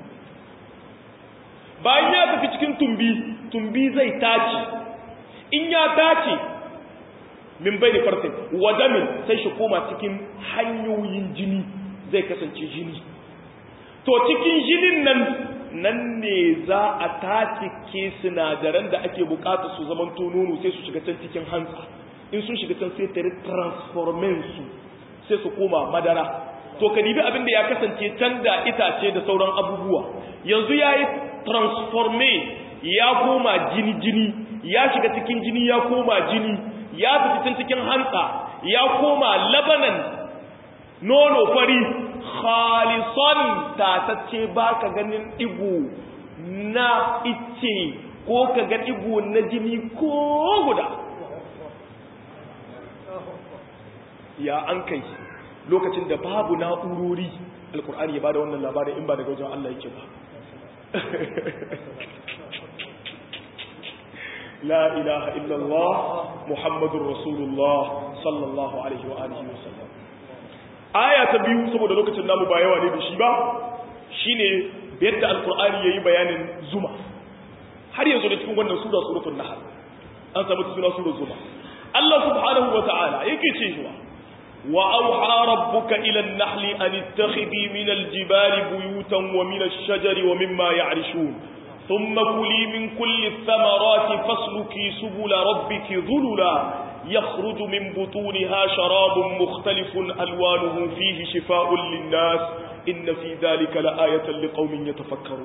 bayan ya tafi cikin tumbi tumbi zai tace in ya tace min bai da farsin wadamin sai shi koma cikin hanyoyin jini zai kasance jini to cikin jinin nan nan ne za a tace ke sinadaran da ake bukata su zaman nono sai su shiga can cikin hantsa in sun shiga can sai ta transformen su sai su koma madara to ka dibi abin da ya kasance can da itace da sauran abubuwa yanzu ya yi transforme ya koma jini-jini ya shiga cikin jini ya koma jini ya fi can cikin hantsa ya koma labanan nono fari khalison tatacce ba ka ganin igu na ice ko ka ga igu na jini ko guda ya an kai lokacin da babu na'urori alkur'ani ya bada wannan labarin in ba daga wajen Allah yake ba la ilaha illallah muhammadur rasulullah sallallahu alaihi wa alihi wa sallam aya ta biyu saboda lokacin namu ba yawa ne da shi ba shine yadda alqur'ani yayi bayanin zuma har yanzu da cikin wannan sura suratul nahl an samu suna suratul zuma Allah subhanahu wa ta'ala yake cewa wa auha rabbuka ila an-nahli an ittakhidhi min al-jibali buyutan wa min ash-shajari wa mimma ya'rishun thumma kuli min kulli ath-thamarati fasluki subula rabbiki dhulula يخرج من بطونها شراب مختلف ألوانه فيه شفاء للناس إن في ذلك لآية لقوم يتفكرون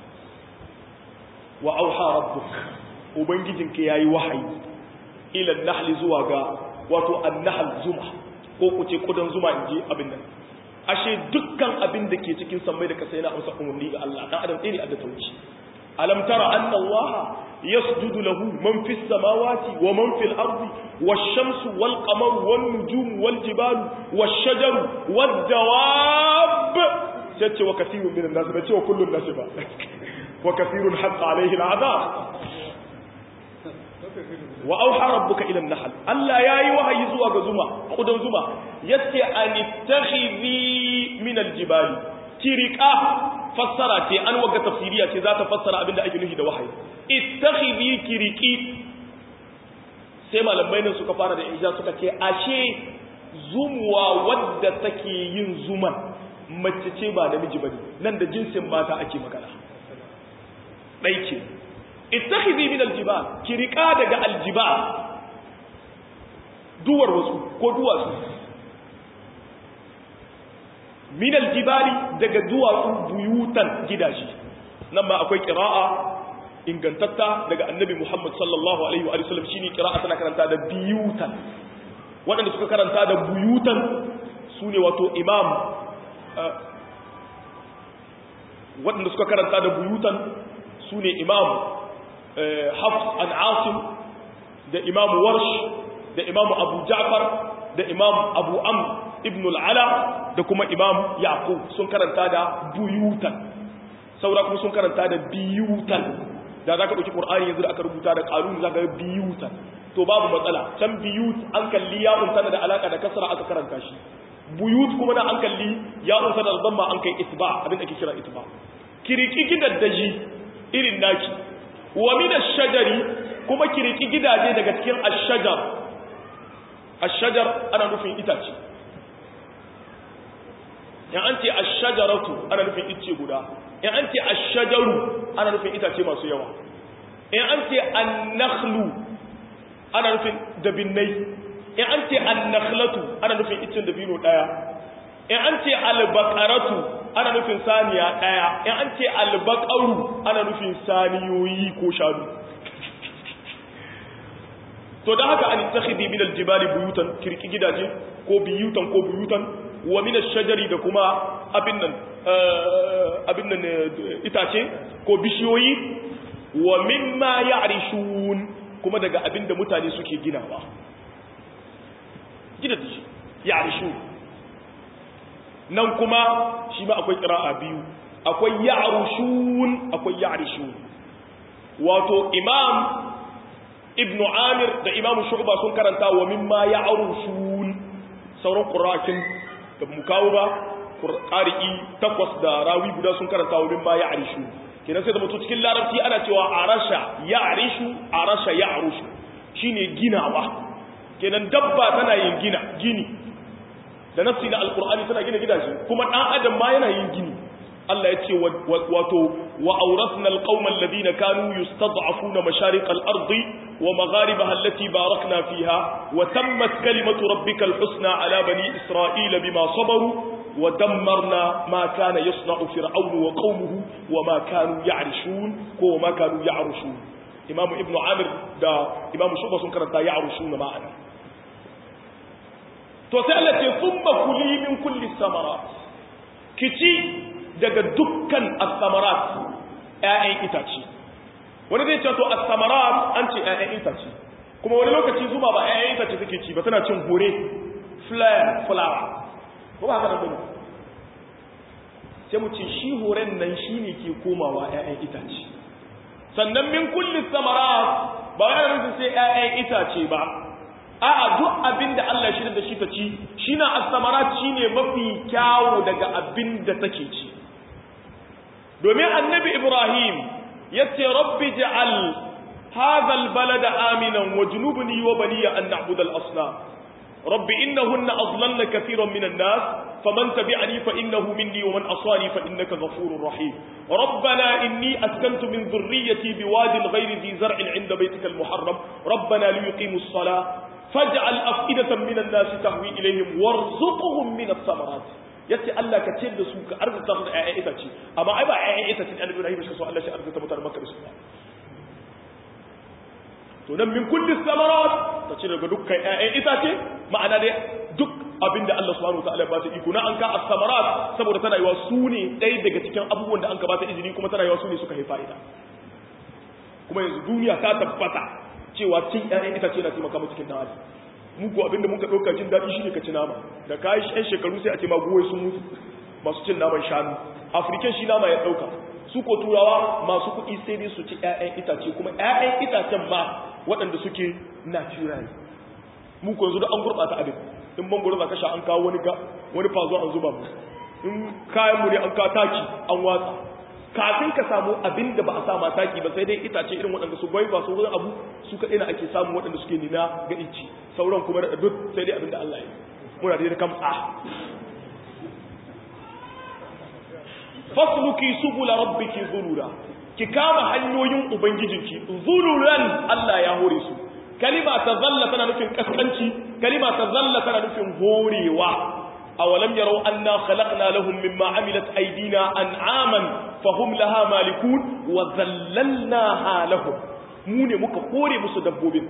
وأوحى ربك وبنجدك يا وحي إلى النحل زواغا واتو النحل زمع ko ku ce kudan zuma in je abin nan ashe dukkan abin da ke cikin sammai da kasa yana amsa umarni ga Allah dan adam ɗaya ne adda tauci alam tara anna Allah yasjudu lahu man fis samawati wa man fil ardi wash-shamsu wal qamaru wan nujumu wal jibalu wash-shajaru wad dawab sai ce wa kathirun minan nas ba ce wa kullun nas ba wa kathirun haqqa alayhi al'adab wa auha rabbuka ila an-nahl Allah yayi wahayi zuwa ga zuma kudan zuma yace anittakhidhi min al-jibali kirika fassara ce an waga tafsiriya ce za ta fassara abinda ake nufi da wahayi ittakhidhi kiriki sai malamai nan suka fara da ija suka ce ashe zumuwa wadda take yin zuman mace ce ba namiji bane nan da jinsin mata ake magana dai ce ittakhidhi min aljibal kirika daga aljibal duwar wasu ko duwatsu min aljibali daga duwatsu buyutan gidaje nan ma akwai qira'a ingantatta daga annabi Muhammad sallallahu alaihi wa sallam shine qira'a tana karanta da biyutan waɗanda suka karanta da buyutan sune wato imam waɗanda suka karanta da buyutan sune imam Hafs an Asim da imam Warsh da imam Abu Ja'far da imam Abu Amr ibn al'ala da kuma imam yaqub sun karanta da buyutan saura kuma sun karanta da biyutan da za ka ɗauki ƙur'ani yanzu da aka rubuta da ƙalun za ka ga biyutan to babu matsala can biyut an kalli ya'un tana da alaƙa da kasara aka karanta shi buyut kuma da an kalli ya'un tana da zamma an kai itba abin da ke kira itba kiriki gidaddaji irin naki wa min ash-shajari kuma kiriki gidaje daga cikin ash-shajar ash-shajar ana nufin itace in an ce ashajaratu ana nufin icce guda in an ce ashajaru ana nufin itace masu yawa in an ce annakhlu ana nufin dabinnai in an ce annakhlatu ana nufin iccen dabino daya in an ce albaqaratu ana nufin saniya daya in an ce albaqaru ana nufin saniyoyi ko shanu to dan haka an takhidi min aljibali buyutan kirki gidaje ko biyutan ko buyutan wa min ash-shajari da kuma abin nan abin nan itace ko bishiyoyi wa mimma ya'rishun kuma daga abin da mutane suke ginawa gidaje ya'rishun nan kuma shi ma akwai qira'a biyu akwai ya'rushun akwai ya'rishun wato imam ibn amir da imam shu'ba sun karanta wa mimma ya'rushun sauran qura'akin da mu kawo ba ƙari'i takwas da rawi guda sun karanta wurin ma ya arishu kenan sai da mutu cikin larabci ana cewa arasha ya arishu arasha ya arushu shine ginawa kenan dabba tana yin gina gini da nafsi na alkur'ani tana gina gidaje kuma ɗan adam ma yana yin gini Allah ya ce wato wa auratna alqauma alladhina kanu yustad'afuna mashaриq al-ardi wa magharibaha allati barakna fiha wa tammat kalimatu rabbika al-husna ala bani isra'ila bima sabaru wa dammarna ma kana yasna'u fir'aun wa qaumuhu wa ma kanu ya'rishun ko ma kanu ya'rushun imam ibnu amir da imam shuba sun karanta ya'rushun ma'ana to sai Allah ce thumma kuli min kulli samarat kici daga dukkan as-samarat ƴaƴan itace wani zai ce to as-samarat an ce ƴaƴan itace kuma wani lokaci zuma ba ƴaƴan itace take ci ba tana cin hore flower flower ko ba haka da bane sai mu ce shi horen nan shine ke komawa ƴaƴan itace sannan min kulli samarat ba wai ana nufin sai ƴaƴan itace ba a'a duk abin da Allah shi da shi ta ci shine as-samarat shine mafi kyawu daga abin da take ci domin annabi Ibrahim yace rabbi ja'al hadha al-balada aminan wajnubni wa baniya an na'budu al-asnam رب إنهن أضللن كثيرا من الناس فمن تبعني فإنه مني ومن أصاني فإنك غفور رحيم ربنا إني أسكنت من ذريتي بواد غير ذي زرع عند بيتك المحرم ربنا ليقيموا الصلاة فاجعل أفئدة من الناس تهوي إليهم وارزقهم من الثمرات yace Allah ka ciyar da su ka arzuta su da ƴaƴan itace amma ai ba ƴaƴan itace da Annabi Ibrahim shi so Allah shi arzuta mutane Makka da su to nan min kulli samarat ta cire daga dukkan ƴaƴan itace ma'ana dai duk abinda Allah subhanahu wataala ba ta iko na an ka as-samarat saboda tana yiwa su ne ɗaya daga cikin abubuwan da an ka ba ta izini kuma tana yiwa su ne suka haifa ita kuma yanzu duniya ta tabbata cewa cin ƴaƴan itace na taimaka mu cikin dan mu ko abinda muka ɗauka jin daɗi shine ka ci nama da kai ƴan shekaru sai a ce ma goyi sun mutu masu cin naman shanu african shi nama ya ɗauka su ko turawa masu kuɗi sai dai su ci ƴaƴan itace kuma ƴaƴan itacen ma waɗanda suke natural mu ko yanzu da an gurɓata abin in mangoro za ka sha an kawo wani ga wani fazo an zuba mu in kayan mu ne an kawo taki an watsa kafin ka samu abin da ba a sama taki ba sai dai itace irin waɗanda su bai ba su wani abu su kaɗai na ake samu waɗanda suke nina ga inci sauran kuma da duk sai dai abin da Allah ya muna da kamtsa fasluki subula rabbiki zulula ki kama hanyoyin ubangijinki zululan Allah ya hore su kalima ta zalla tana nufin kaskanci kalima ta zalla tana nufin horewa awalam yarau anna khalaqna lahum mimma amilat aydina an'aman fahum laha malikun wa zallalnaha lahum mu ne muka hore musu dabbobin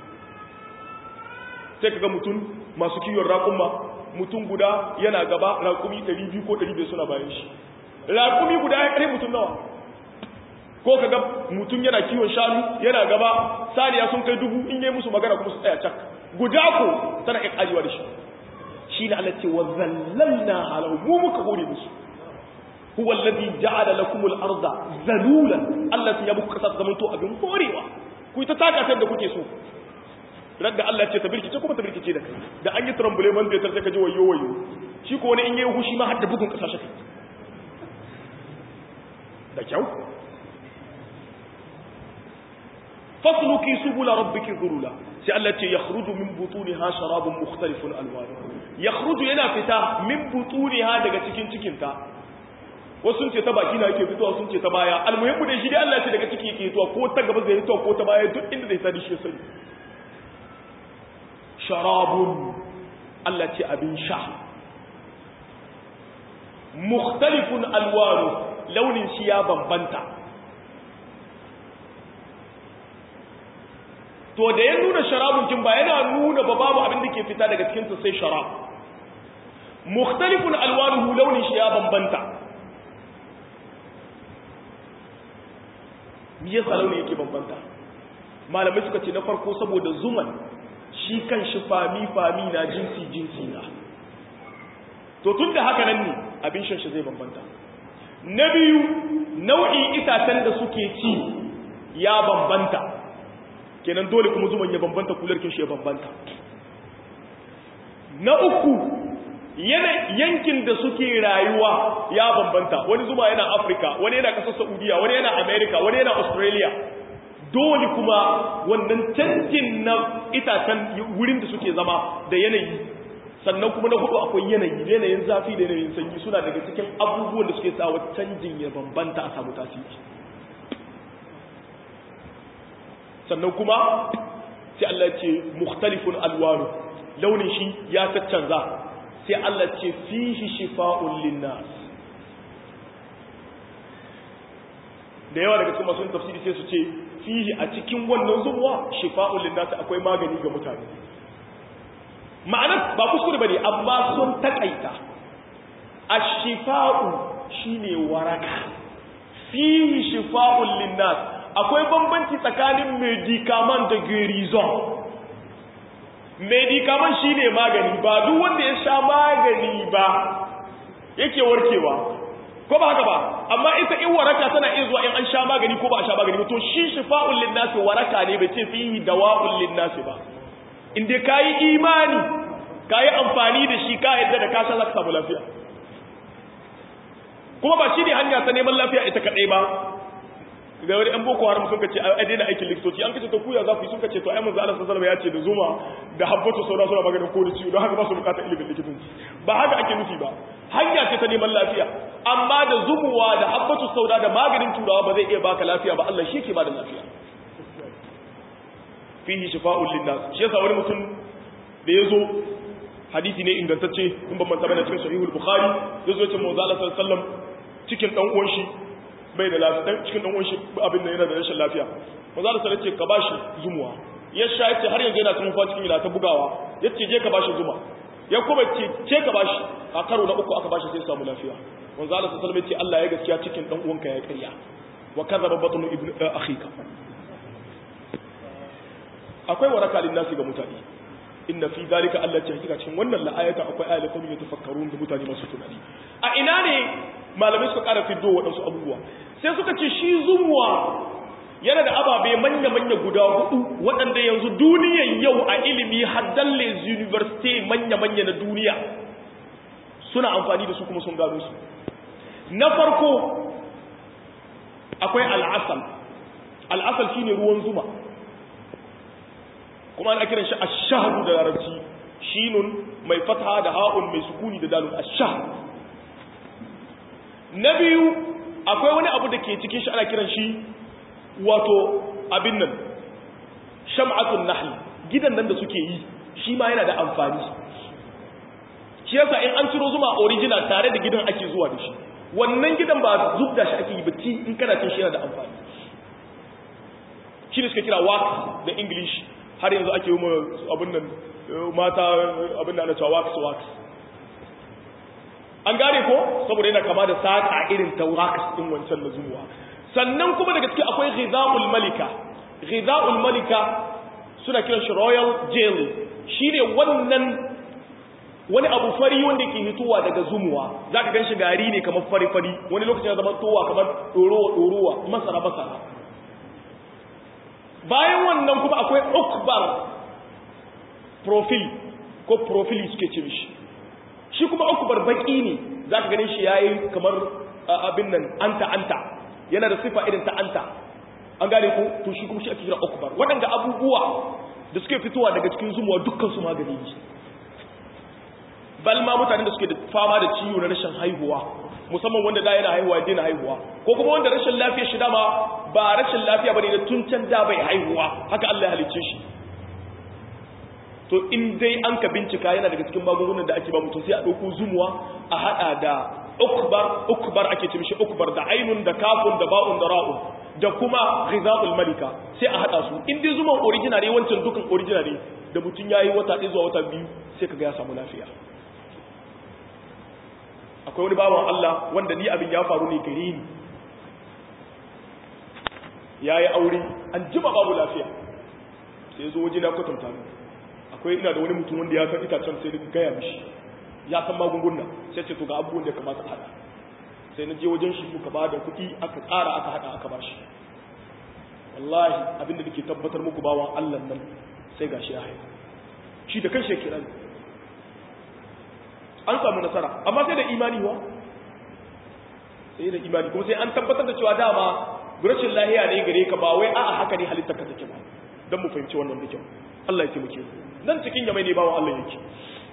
sai kaga mutum masu kiwon raƙumma mutum guda yana gaba raƙumi 200 ko 500 suna bayan shi raƙumi guda ya kare mutum nawa ko kaga mutum yana kiwon shanu yana gaba saniya sun kai dubu in yi musu magana kuma su tsaya cak guda ko tana iya karewa da shi shi ne Allah ce wa zallalna halahu mu muka hore musu huwa alladhi ja'ala lakum al-ardha zalulan Allah ya muku kasa zaman to abin horewa ku ta taka sai da kuke so radda Allah ce ta birkice kuma ta birkice da kai da an yi trambule man da sai ka ji wayo wayo shi ko wani in yayi hushi ma har da bugun kasa shi da kyau fasluki subula rabbiki dhulula sai Allah ce yakhruju min butuniha sharabun mukhtalifun alwanuhu yakhruju yana fita min butuniha daga cikin cikin ta wasu sun ce ta baki na yake fitowa sun ce ta baya almuhimmu dai shi dai Allah ce daga ciki yake fitowa ko ta gaba zai fitowa ko ta baya duk inda zai sadi shi sani sharabun Allah ce abin sha mukhtalifun alwanu launin shi ya bambanta to da ya nuna sharabun kin ba yana nuna ba babu abin da ke fita daga cikin sa sai sharab mukhtalifun alwanuhu launin shi ya bambanta me yasa launin yake bambanta malamai suka ce na farko saboda zuman shi kan shi fami fami na jinsi jinsi na to tun da haka nan ne abin shan shi zai bambanta na biyu nau'in itacen da suke ci ya bambanta kenan dole kuma zuman ya bambanta kularkin shi ya bambanta na uku yankin da suke rayuwa ya bambanta wani zuma yana afirka wani yana kasar saudiya wani yana america wani yana australia dole kuma wannan canjin na itacen wurin da suke zama da yanayi sannan kuma na hudu akwai yanayi yanayin zafi da yanayin sanyi suna daga cikin abubuwan da suke sawa canjin ya bambanta a samu tasiri sannan kuma sai Allah ce mukhtalifun alwanu launin shi ya taccanza sai Allah ce fihi shifa'un linnas da yawa daga cikin masu tafsiri sai su ce fihi a cikin wannan zuwa shifa'un linnas akwai magani ga mutane ma'anar ba kuskure bane amma sun takaita ash-shifa'u shine waraka fihi shifa'un linnas akwai bambanci tsakanin medikaman da gerizon medikaman shi ne magani ba duk wanda ya sha magani ba yake warkewa ko ba haka ba amma ita in waraka tana iya zuwa in an sha magani ko ba a sha magani ba to shi shifa'un linnasi waraka ne bai ce fihi dawa'un linnasi ba in dai kayi imani kayi amfani da shi ka yadda da ka sha zaka samu lafiya kuma ba shi ne hanya ta neman lafiya ita kadai ba ga wani yan boko haram sun kace a daina aikin likitoci an kace to kuya za ku yi sun kace to ai manzo Allah sallallahu alaihi wasallam ya ce da zuma da habbatu sauda suna maganin ko da ciwo don haka ba su bukatar ilimin likitanci ba haka ake nufi ba hanya ce ta neman lafiya amma da zumuwa da habbatu sauda da maganin turawa ba zai iya baka lafiya ba Allah shi ke bada lafiya fihi shifa'un linnas shi yasa wani mutum da yazo hadisi ne ingantacce in ban manta bane cikin sahihul bukhari yazo ya ce manzo Allah sallallahu alaihi wasallam cikin dan uwan shi bai da lafiya cikin dan uwan shi abin da yana da rashin lafiya manzo Allah sallallahu alaihi ka bashi zumuwa ya sha yace har yanzu yana tsufa cikin ila ta bugawa yace je ka bashi zuma ya kuma ce ce ka bashi a karo na uku aka bashi sai samu lafiya manzo Allah sallallahu alaihi ce Allah ya gaskiya cikin dan uwanka ya ƙarya wa kadhaba batnu ibn akhika akwai waraka lin nasi ga mutane inna fi zalika Allah ce hakika cikin wannan la'ayata akwai ayatul yatafakkarun da mutane masu tunani a ina ne malamai suka ƙara fiddo waɗansu abubuwa sai suka ce shi zumuwa yana da ababe manya-manya guda hudu waɗanda yanzu duniyan yau a ilimi haddan les university manya-manya na duniya suna amfani da su kuma sun gano su na farko akwai al'asal al'asal shine ruwan zuma kuma ana kiran shi ash-shahdu da larabci shinun mai fatha da ha'un mai sukuni da dalun ash-shahd na biyu akwai wani abu da ke cikin shi ana kiran shi wato abin nan sham'atun nahl gidan nan da suke yi shi ma yana da amfani shi yasa in an ciro zuma original tare da gidan ake zuwa da shi wannan gidan ba zubda shi ake yi ba ci in kana cin shi yana da amfani shi ne suka kira wax da english har yanzu ake yi abin nan mata abin da ana cewa wax wax an gane ko saboda yana kama da saƙa irin taurakas ɗin wancan na zuwa sannan kuma daga cikin akwai ghiza'ul malika ghiza'ul malika suna kiran shi royal jelly shine wannan wani abu fari wanda ke hitowa daga zumuwa zaka gan shi gari ne kamar fari fari wani lokacin ya zama towa kamar ɗorowa ɗorowa masara masara bayan wannan kuma akwai ukbar profil ko profili suke ce mishi shi kuma ukubar baki ne za ka ganin shi ya yi kamar abin nan anta anta yana da sifa irin ta anta an gane ko to shi kuma shi ake kira ukubar waɗanda abubuwa da suke fitowa daga cikin zumuwa dukkan su magani ne bal ma mutanen da suke da fama da ciwo na rashin haihuwa musamman wanda da yana haihuwa ya daina haihuwa ko kuma wanda rashin lafiya shi dama ba rashin lafiya bane da tun can da bai haihuwa haka Allah ya halicce shi to in dai an ka bincika yana daga cikin magungunan da ake ba mutum sai a ɗauko zumuwa a haɗa da ukbar ukbar ake ce mishi ukbar da ainun da kafun da ba'un da ra'un da kuma ghizaqul malika sai a haɗa su in dai zuman original ne wancan dukan original ne da mutum yayi wata ɗaya zuwa wata biyu sai kaga ya samu lafiya akwai wani bawan Allah wanda ni abin ya faru ne gare ni yayi aure an jima babu lafiya sai zo waje na kwatanta ni akwai ina da wani mutum wanda ya san itacen sai da gaya mishi ya san magunguna sai ce to ga abubuwan da ya kamata a hada sai na je wajen shi muka ba da kuɗi aka tsara aka hada aka ba shi wallahi abinda nake tabbatar muku bawan Allah nan sai gashi ya haihu shi da kanshi ya kira ni an samu nasara amma sai da imani wa sai da imani kuma sai an tabbatar da cewa dama rashin lahiya ne gare ka ba wai a'a haka ne halittar ka take ba dan mu fahimci wannan da kyau Allah ya taimake mu nan cikin yamai ne bawan Allah yake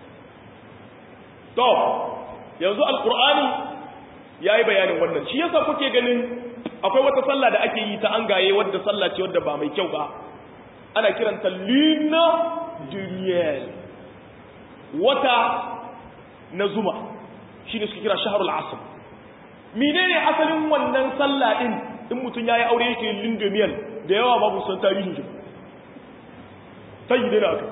to yanzu alqur'ani yayi bayanin wannan shi yasa kuke ganin akwai wata sallah da ake yi ta an gaye wadda sallah ce wadda ba mai kyau ba ana kiranta lina duniyal wata na zuma shi ne suka kira shaharul asr menene asalin wannan sallah din in mutum yayi aure yake lindumiyal da yawa babu san tarihin shi sai dai aka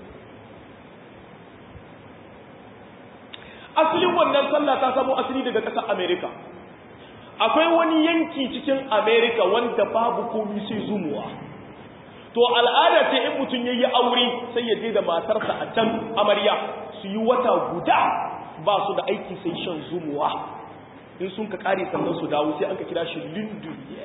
asalin wannan sallah ta samu asali daga ƙasar America akwai wani yanki cikin America wanda babu komai sai zumuwa to al'ada ce in mutum yayi aure sai ya je da matarsa a can amarya su yi wata guda ba su da aiki sai shan zumuwa in sun ka kare sannan su dawo sai an ka kira shi linduriya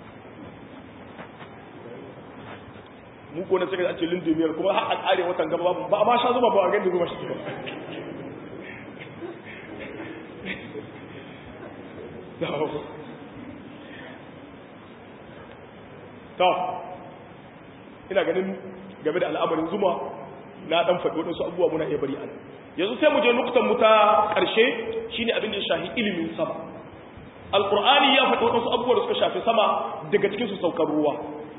mu ko na sai ka ce linduriyar kuma har a kare watan gaba ba a ma sha zuba ba a gani zuba shi ba to ina ganin game da al'amarin zuma na dan faɗi waɗansu abubuwa muna iya bari an yanzu sai mu je nuktan mu ta ƙarshe shine abin da ya shahi ilimin sama alqur'ani ya faɗi waɗansu abubuwa da suka shafi sama daga cikin su saukar ruwa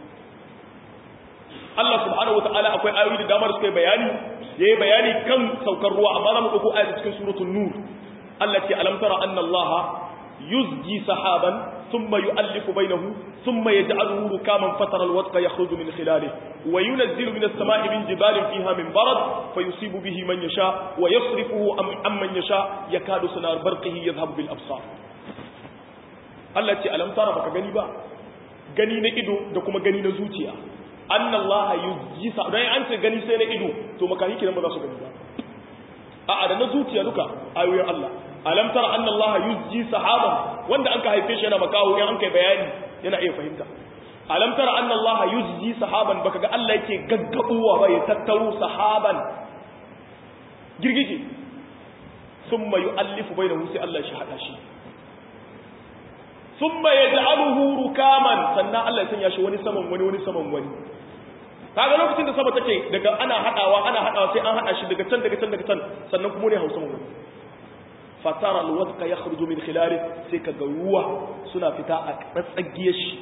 Allah subhanahu wataala akwai ayoyi da dama da suka yi bayani yayi bayani kan saukar ruwa amma za mu dauko ayat cikin suratul nur Allah ce alam tara anna Allah yuzji sahaban ثم يؤلف بينه ثم يجعله ركاما فترى الودق يخرج من خلاله وينزل من السماء من جبال فيها من برد فيصيب به من يشاء ويصرفه عن من يشاء يكاد سنار برقه يذهب بالأبصار التي ألم ترى بك غني با غني na ido da kuma gani na zuciya anna Allah yuzji sa dan an ce gani sai na ido to makahi kiran ba za su gani ba a'a da na zuciya duka ayoyin Allah alam tara anna allaha yuzji sahaban wanda anka haife shi yana makawo in an kai bayani yana iya fahimta alam tara anna allaha yuzji sahaban baka ga Allah yake gaggabuwa ba ya tattaro sahaban girgije thumma yu'allifu bainahu sai Allah shi hada shi thumma yaj'aluhu rukaman sannan Allah ya sanya shi wani saman wani wani saman wani kaga lokacin da sama take daga ana hadawa ana hadawa sai an hada shi daga can daga can daga can sannan kuma ne hausa wani fatara alwadqa yakhruju min khilali sai kaga ruwa suna fita a tsatsagiyar shi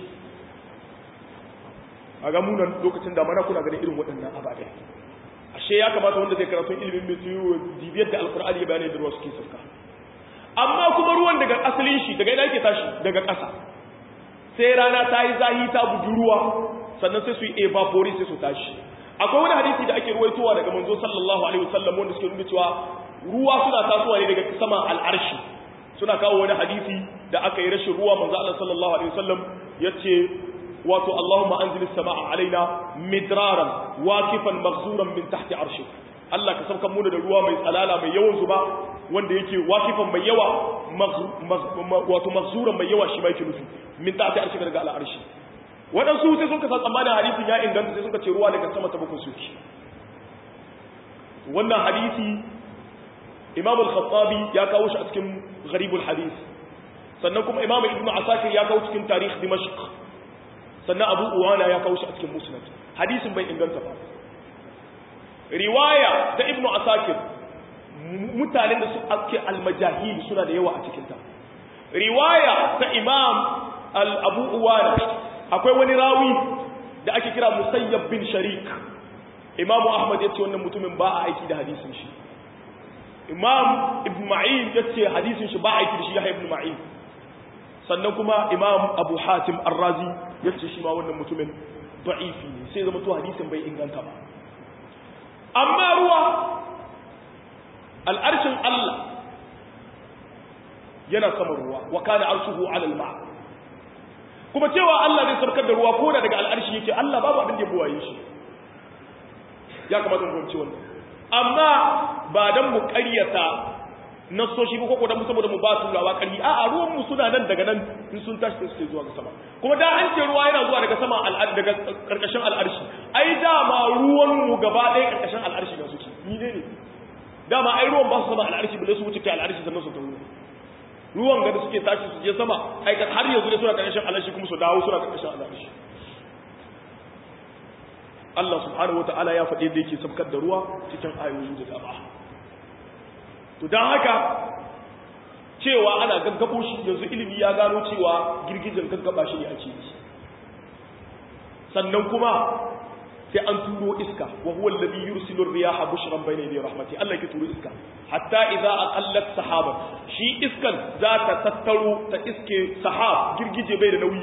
a ga munan lokacin da mana kuna ganin irin waɗannan ababe ashe ya kamata wanda zai karatu ilimin mitiyo dibiyar da alqur'ani ya bayani da ruwa suke sauka amma kuma ruwan daga asalin shi daga ina yake tashi daga ƙasa sai rana ta yi zahi ta buji ruwa sannan sai su yi evaporate sai su tashi akwai wani hadisi da ake ruwaitowa daga manzo sallallahu alaihi wasallam wanda suke nuna cewa ruwa suna tasowa ne daga sama al'arshi suna kawo wani hadisi da aka yi rashin ruwa manzo Allah sallallahu alaihi wasallam yace wato Allahumma anzil as-samaa alaina midraran waqifan maghzuran min tahti arshi Allah ka sauka mu da ruwa mai tsalala mai yawan zuba wanda yake waqifan mai yawa wato maghzuran mai yawa shi mai nufi min tahti arshi daga al'arshi waɗansu sai sun kasa tsammanin hadisin ya inganta sai suka ce ruwa daga sama ta bakwai suke wannan hadisi imam al-khattabi ya kawo shi a cikin gharibul hadith sannan kuma imam ibn asakir ya kawo cikin tarikh dimashq sannan abu uwana ya kawo shi a cikin musnad hadisin bai inganta ba riwaya ta ibn asakir mutanen da su ake al-majahil suna da yawa a cikin ta riwaya ta imam al-abu uwana akwai wani rawi da ake kira musayyab bin sharik imamu ahmad ya ce wannan mutumin ba a aiki da hadisin shi imam ibn ma'in ya ce hadisin shi ba aiki da shi ya ibn ma'in sannan kuma imam abu hatim arrazi ya ce shi ma wannan mutumin da'ifi ne sai zama to hadisin bai inganta ba amma ruwa al'arshin allah yana sama ruwa wa kana arshuhu ala al-ma' kuma cewa Allah zai sarkar da ruwa ko da daga al'arshi yake Allah babu abin da ya buwaye shi ya kamata mu fahimci wannan amma ba dan mu ƙaryata nasoshi ba ko dan mu saboda mu ba turawa ƙarfi a a ruwan mu suna nan daga nan in sun tashi sai zuwa ga sama kuma da an ce ruwa yana zuwa daga sama daga karkashin al'arshi ai dama ruwan mu gaba ɗaya karkashin al'arshi da suke ni ne ne dama ai ruwan ba su sama al'arshi bale su wuce kai al'arshi sannan su tawo ruwan ga da suke tashi su je sama ai har yanzu ne suna karkashin al'arshi kuma su dawo suna karkashin al'arshi Allah subhanahu wata'ala ya faɗi da yake sabkar da ruwa cikin ayoyi da dama to dan haka cewa ana gaggabo shi yanzu ilimi ya gano cewa girgijin gaggaba shi ne ake yi sannan kuma sai an turo iska wa huwa alladhi yursilu ar-riyaha bushran bayna yaday rahmati Allah yake turo iska hatta idza aqallat sahaba shi iskan za ta tattaro ta iske sahab girgije bai da nauyi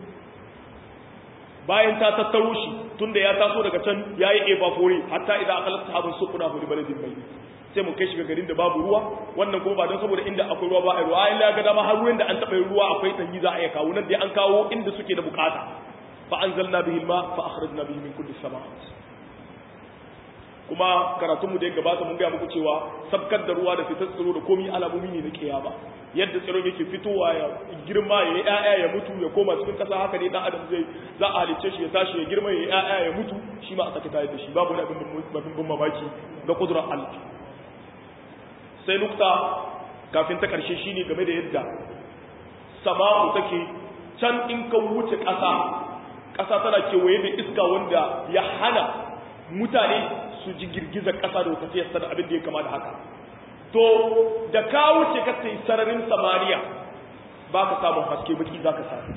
bayan ta tattaro shi tunda ya taso daga can yayi evapore hatta idza aqallat sahaban suqna hu baladin bayt sai mu kai shi ga garin da babu ruwa wannan kuma ba don saboda inda akwai ruwa ba a ruwa ai ga dama har ruwan da an taba ruwa akwai tanyi za a iya kawo nan dai an kawo inda suke da bukata fa anzalna bihi alma fa akhrajna bihi min kulli samaat kuma karatunmu da ya gabata mun gaya muku cewa sabkar da ruwa da fitar tsiro da komi alamomi ne na kiyama yadda tsiron yake fitowa ya girma ya yi ƴaƴa ya mutu ya koma cikin ƙasa haka ne dan adam zai za a halicce shi ya tashi ya girma ya yi ƴaƴa ya mutu shi ma a sake tayar da shi babu wani abin bin mamaki ga kudurar Allah sai nukta kafin ta ƙarshe shine game da yadda sama'u take can in ka wuce ƙasa ƙasa tana kewaye da iska wanda ya hana mutane su ji girgizar ƙasa da tafiyar da abin da ya kama da haka to da ka wuce ka sai sararin samariya ba ka samun haske baki za ka sami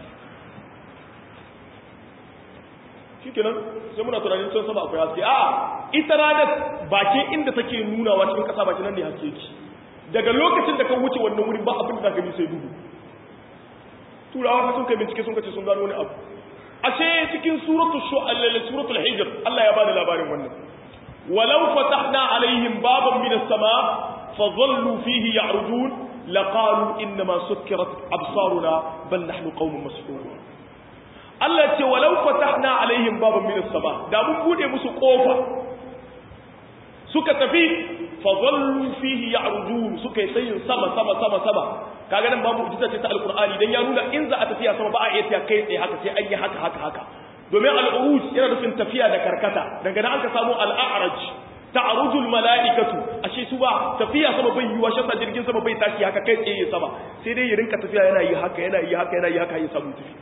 shi kenan sai muna tunanin can sama akwai haske a ita ranar bakin inda take nunawa cikin ƙasa bakin nan ne haske ki daga lokacin da ka wuce wannan wurin ba abin da za ka sai duhu turawa sun kai bincike sun kace sun gano wani abu ashe cikin suratul shu'al suratul hijr Allah ya bada labarin wannan walau fatahna alaihim baban min as-sama' fadhallu fihi ya'rujun laqalu inma sukkirat absaruna bal nahnu qaumun mas'ulun Allah ce walau fatahna alaihim baban min as-sama' da mun bude musu kofa suka tafi fadhallu fihi ya'rujun suka yi sayin sama sama sama sama kaga nan babu ujita ce ta alqur'ani dan ya nuna in za a tafiya sama ba a iya tafiya kai tsaye haka sai an yi haka haka haka domin al'uruj yana nufin tafiya da karkata daga nan aka samu al'a'raj ta'arujul mala'ikatu ashe su ba tafiya sama bai yiwa shi jirgin sama bai tashi haka kai tsaye sama sai dai ya rinka tafiya yana yi haka yana yi haka yana yi haka ya samu tafi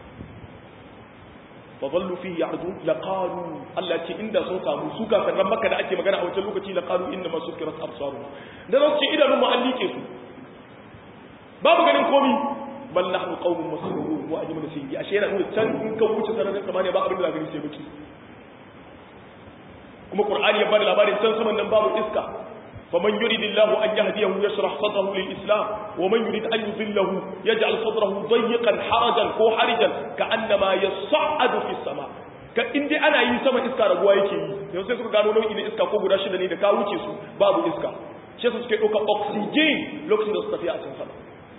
fa dhallu fihi ya'dun laqalu Allah ce inda sun samu su kafiran makka da ake magana a wancan lokaci laqalu inna ma sukirat absaruna da su ce idanun mu an like su babu ganin komi bal nahnu qaumun masrurun wa ajmalu sayyi ashe yana nuna can in ka wuce sararin samaniya ba abin da gani sai baki kuma qur'ani ya bada labarin can saman nan babu iska faman yuridillahu an yahdiyahu yashrah sadrahu lil islam wa man yurid an yudillahu yaj'al sadrahu dayyqan harajan ko harijan ka'annama yas'adu fis sama ka inda ana yi sama iska raguwa yake yi yau sai suka gano nau'i na iska ko guda shida ne da ka wuce su babu iska shi suke ɗauka oxygen lokacin da su tafiya a can sama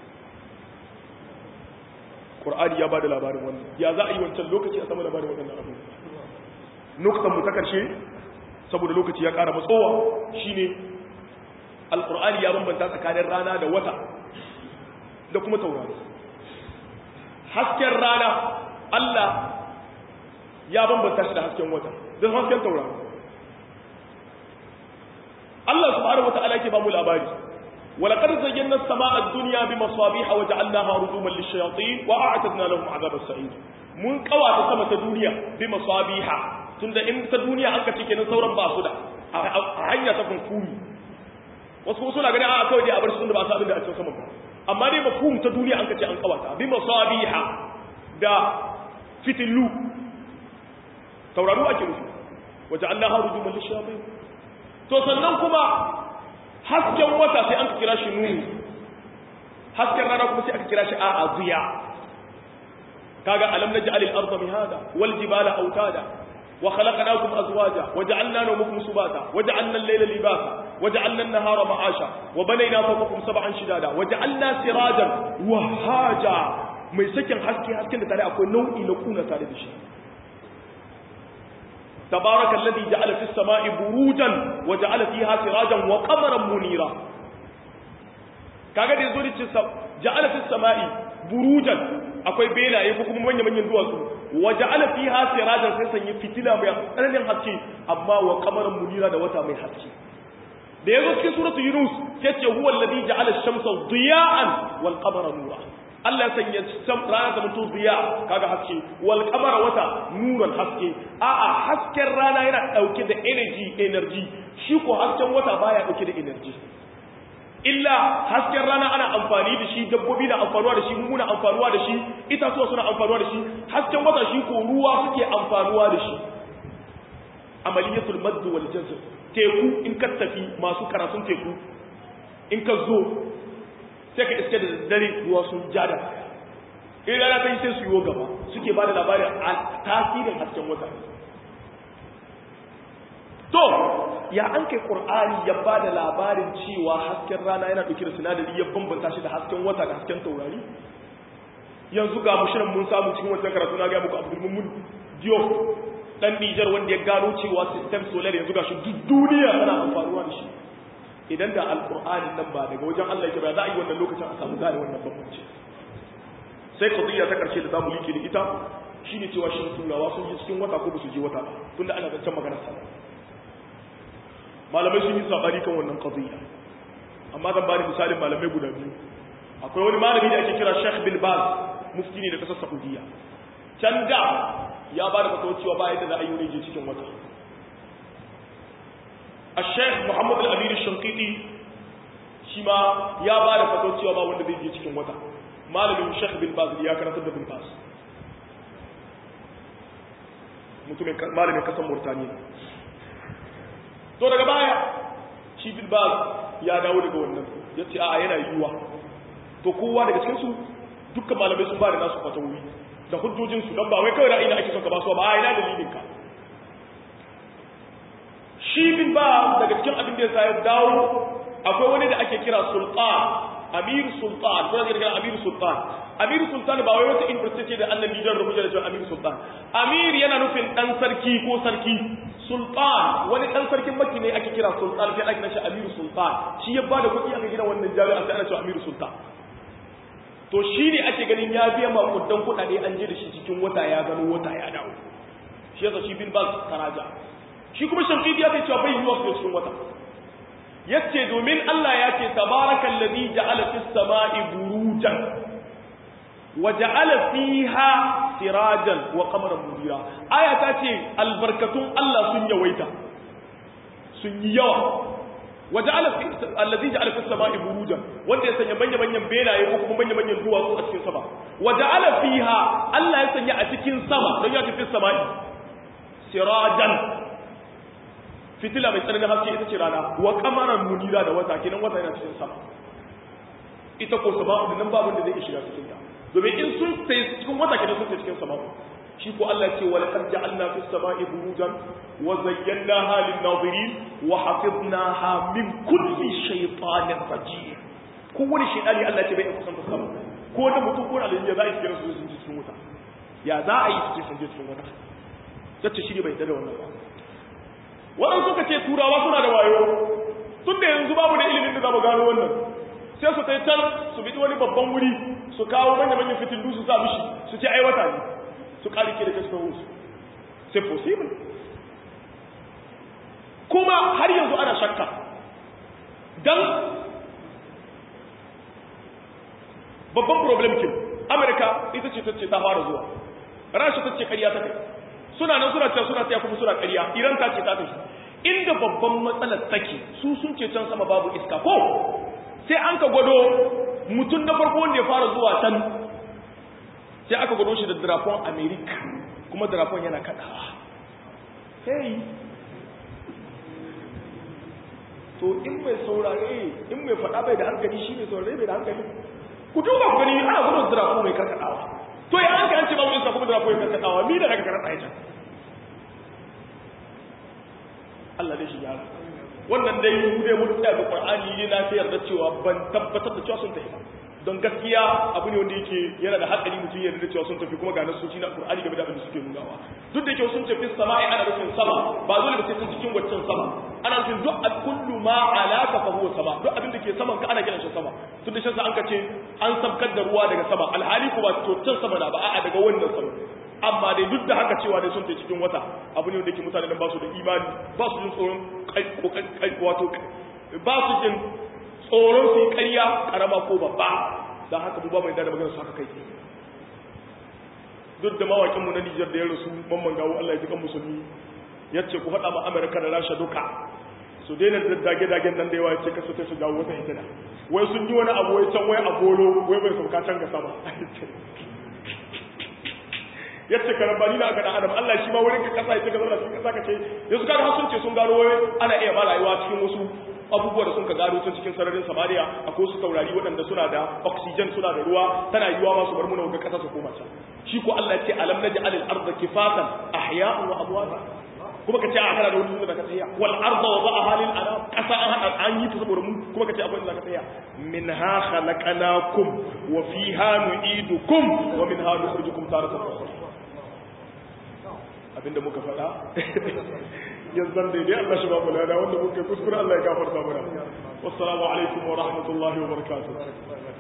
Qur'ani ya bada labarin wannan ya za a yi wancan lokaci a sama labarin waɗannan abu nuktan mu ta karshe saboda lokaci ya ƙara matsowa shine alqur'ani ya bambanta tsakanin rana da wata da kuma taurari hasken rana Allah ya bambanta shi da hasken wata da hasken taurari Allah subhanahu wataala yake ba mu labari ولقد زينا السماء الدنيا بمصابيح وجعلناها رجوما للشياطين واعتدنا لهم عذاب السعير mun kawata sama ta duniya bi masabiha tunda in ta duniya an ka cike nan sauran ba su da a hanya ta kunkuru wasu kuma suna ganin a kawai dai a bar su da ba su abin da a cikin sama ba amma dai mafhum ta duniya an ka ce an kawata bi masabiha da fitilu tauraru ake nufi waje Allah rujuman lishayatin to sannan kuma hasken wata sai an kira shi nuru hasken rana kuma sai aka kira shi a'a ziya kaga alam naj'al al-ardha mihada wal jibala awtada wa khalaqnakum azwaja wa ja'alna nawmakum subata wa ja'alna al-layla libasa wa ja'alna an-nahara ma'asha wa banayna fawqakum sab'an shidada wa ja'alna sirajan wa haja mai sakin haske hasken da tare akwai nau'i na kuna tare da shi تبارك الذي جعل في السماء بروجا وجعل فيها سراجا وقمرا منيرا kaga da yazo da ce ja'ala fis sama'i burujan akwai belaye ko kuma manyan manyan duwatsu wa ja'ala fiha sirajan sai sanya fitila mai tsananin haske amma wa qamaran munira da wata mai haske da yazo cikin suratul yunus sai ce huwa alladhi ja'ala ash-shamsa diya'an wal qamara nura Allah ya sanya rana ta mutu ziya kaga haske wal qamara wata nuran haske a'a hasken rana yana dauke da energy energy shi ko hasken wata baya dauke da energy illa hasken rana ana amfani da shi dabbobi na amfanuwa da shi muna amfanuwa da shi itatuwa suna amfanuwa da shi hasken wata shi ko ruwa suke amfanuwa da shi amaliyatul madd wal jazr teku in ka tafi masu karatun teku in ka zo sai ka iske da dare ruwa sun ja da in rana ta yi sai su yi gaba suke ba da labarin a tasirin hasken wata to ya an kai ƙur'ani ya ba da labarin cewa hasken rana yana ɗauke da sinadari ya bambanta shi da hasken wata da hasken taurari yanzu ga mushirin mun samu cikin wancan karatu na gaya muku abdulmumun diyo dan Nijar wanda ya gano cewa system solar yanzu gashi duk duniya tana amfanuwa da shi idan da alqur'ani nan ba daga wajen Allah yake ba za a yi wannan lokacin a samu gane wannan bambanci sai qadiyya ta karshe da zamu like da ita shine cewa shin turawa sun je cikin wata ko ba su je wata ba tunda ana zancen maganar sa malamai sun yi sabani kan wannan qadiyya amma zan bani misalin malamai guda biyu akwai wani malami da ake kira Sheikh bin Baz mufti ne da kasar Saudiya can da ya ba da fatawar cewa ba yadda za a yi wani je cikin wata a sheikh muhammad al-amir shankiti shi ma ya ba da fatawar cewa ba wanda zai je cikin wata malamin sheikh bin baz ya karantar da bin baz mutumin malamin kasan murtaniya to daga baya shi bin baz ya dawo daga wannan ya ce a yana yiwuwa to kowa daga cikinsu dukkan malamai sun ba da nasu fatawoyi da hujjojinsu don ba wai kawai ra'ayi da ake son ka ba su ba a ina dalilinka shi bin ba daga cikin abin da ya sa ya dawo akwai wani da ake kira sultan amir sultan ko da kira amir sultan amir sultan ba wai wata university da annabi jan rubuta da cewa amir sultan amir yana nufin dan sarki ko sarki sultan wani dan sarkin makki ne ake kira sultan sai ake nashi amir sultan shi ya bada kuɗi aka gina wannan jami'a sai ana cewa amir sultan to shi ne ake ganin ya biya makudan kuɗaɗe an je da shi cikin wata ya gano wata ya dawo shi yasa shi bin baz taraja shi kuma shafi'i ya kai cewa bai yiwuwa su cikin wata yace domin Allah ya ce tabarakal ladhi ja'ala fis sama'i burujan wa ja'ala fiha sirajan wa qamaran munira aya ta ce albarkatun Allah sun yawaita sun yi yawa waja'ala allazi ja'ala fis sama'i burujan wanda ya sanya manyan manyan benaye ko kuma manyan manyan duwatsu a cikin sama waja'ala fiha Allah ya sanya a cikin sama don ya tafi sama'i sirajan fitila mai tsananin haske ita ce rana wa kamaran munira da wata kenan wata yana cikin sama ita ko sama'u nan babu da zai shiga cikin ta domin in sun sai cikin wata kenan sun sai cikin sama'u shi ko Allah ce wa laqad ja'alna fis sama'i burujan wa zayyanaha lin nazirin wa hafidnaha min kulli shaytanin rajim ko wani shaytani Allah ce bai kusan ta sama ko da mutum ko alayhi ya za a yi cikin sun cikin wuta ya za a yi cikin sun cikin wuta yace shi ne bai da wannan ba wannan suka ce turawa suna da wayo tun da yanzu babu da ilimin da za mu gano wannan sai su kai can su bi wani babban wuri su kawo manya-manyan fitillu su sa mishi su ce ai wata ne su ƙarike da kasar wasu c'est possible kuma har yanzu ana shakka don babban problem kin amurka ita ce ta ce ta fara zuwa rasha ta ce ƙarya ta kai suna nan suna can suna taya kuma suna ƙarya iran ta ce ta tafi inda babban matsalar take su sun ce can sama babu iska ko sai an ka gwado mutum na farko wanda ya fara zuwa can sai aka gwado shi da drapon america kuma drapon yana kadawa hey to in mai saurare in mai faɗa bai da hankali shi mai saurare bai da hankali ku duba ku gani ana gudun drapon mai karkadawa to ya an kan ce babu iska kuma drapon mai karkadawa mi da daga karkada ya Allah dai shi yara wannan dai mu dai mun tsaya ga Qur'ani ne na sayar da cewa ban tabbatar da cewa sun tafi ba don gaskiya abu ne wanda yake yana da hatsari mutum ya da cewa sun tafi kuma ga nasoci na Qur'ani game da abin da suke nunawa duk da yake sun tafi sama'i ana nufin sama ba dole ba sai sun cikin waccan sama ana nufin duk kullu ma alaka fa huwa sama duk abin da ke saman ka ana kiran shi sama tun da shi an ka ce an sabkar da ruwa daga sama alhali ko ba to can sama na ba a'a daga wannan sama amma dai duk da haka cewa dai sun tafi cikin wata abu ne wanda ke mutane da ba su da imani ba su jin tsoron wato ba su jin tsoron su yi ƙarya ƙarama ko babba don haka mu ba mai da magana su haka kai duk da mawakinmu na Nijar da ya rasu mamman gawo Allah ya ji kan musulmi ya ce ku faɗa ma Amerika da Rasha duka su daina dage-dagen nan da yawa ya ce kasu ta su jawo wata hitina wai sun yi wani abu wai can wai a bolo wai bai sauka can ga sama ya ce karambani na aka dan adam Allah shi ma wurin ka kasa ya ce ka zauna cikin kasa ka ce yanzu kaga har sun ce sun gano wai ana iya ba rayuwa cikin wasu abubuwa da sun ka gano tun cikin sararin samariya akwai su taurari waɗanda suna da oxygen suna da ruwa tana yiwuwa masu bar muna ga kasa su koma can shi ko Allah ya ce alam naj'al al-ardha kifatan ahya'an wa amwata kuma ka ce a kana da wani da ka tsaya wal arda wa ba'aha lil anam kasa an hada an yi ta saboda mu kuma ka ce akwai da ka tsaya minha khalaqnakum wa fiha nu'idukum wa minha nukhrijukum taratan ukhra abinda muka faɗa yanzu daidai Allah shi ba mu lada wanda muka kuskure Allah ya gafarta mana wassalamu alaikum wa rahmatullahi wa barakatuh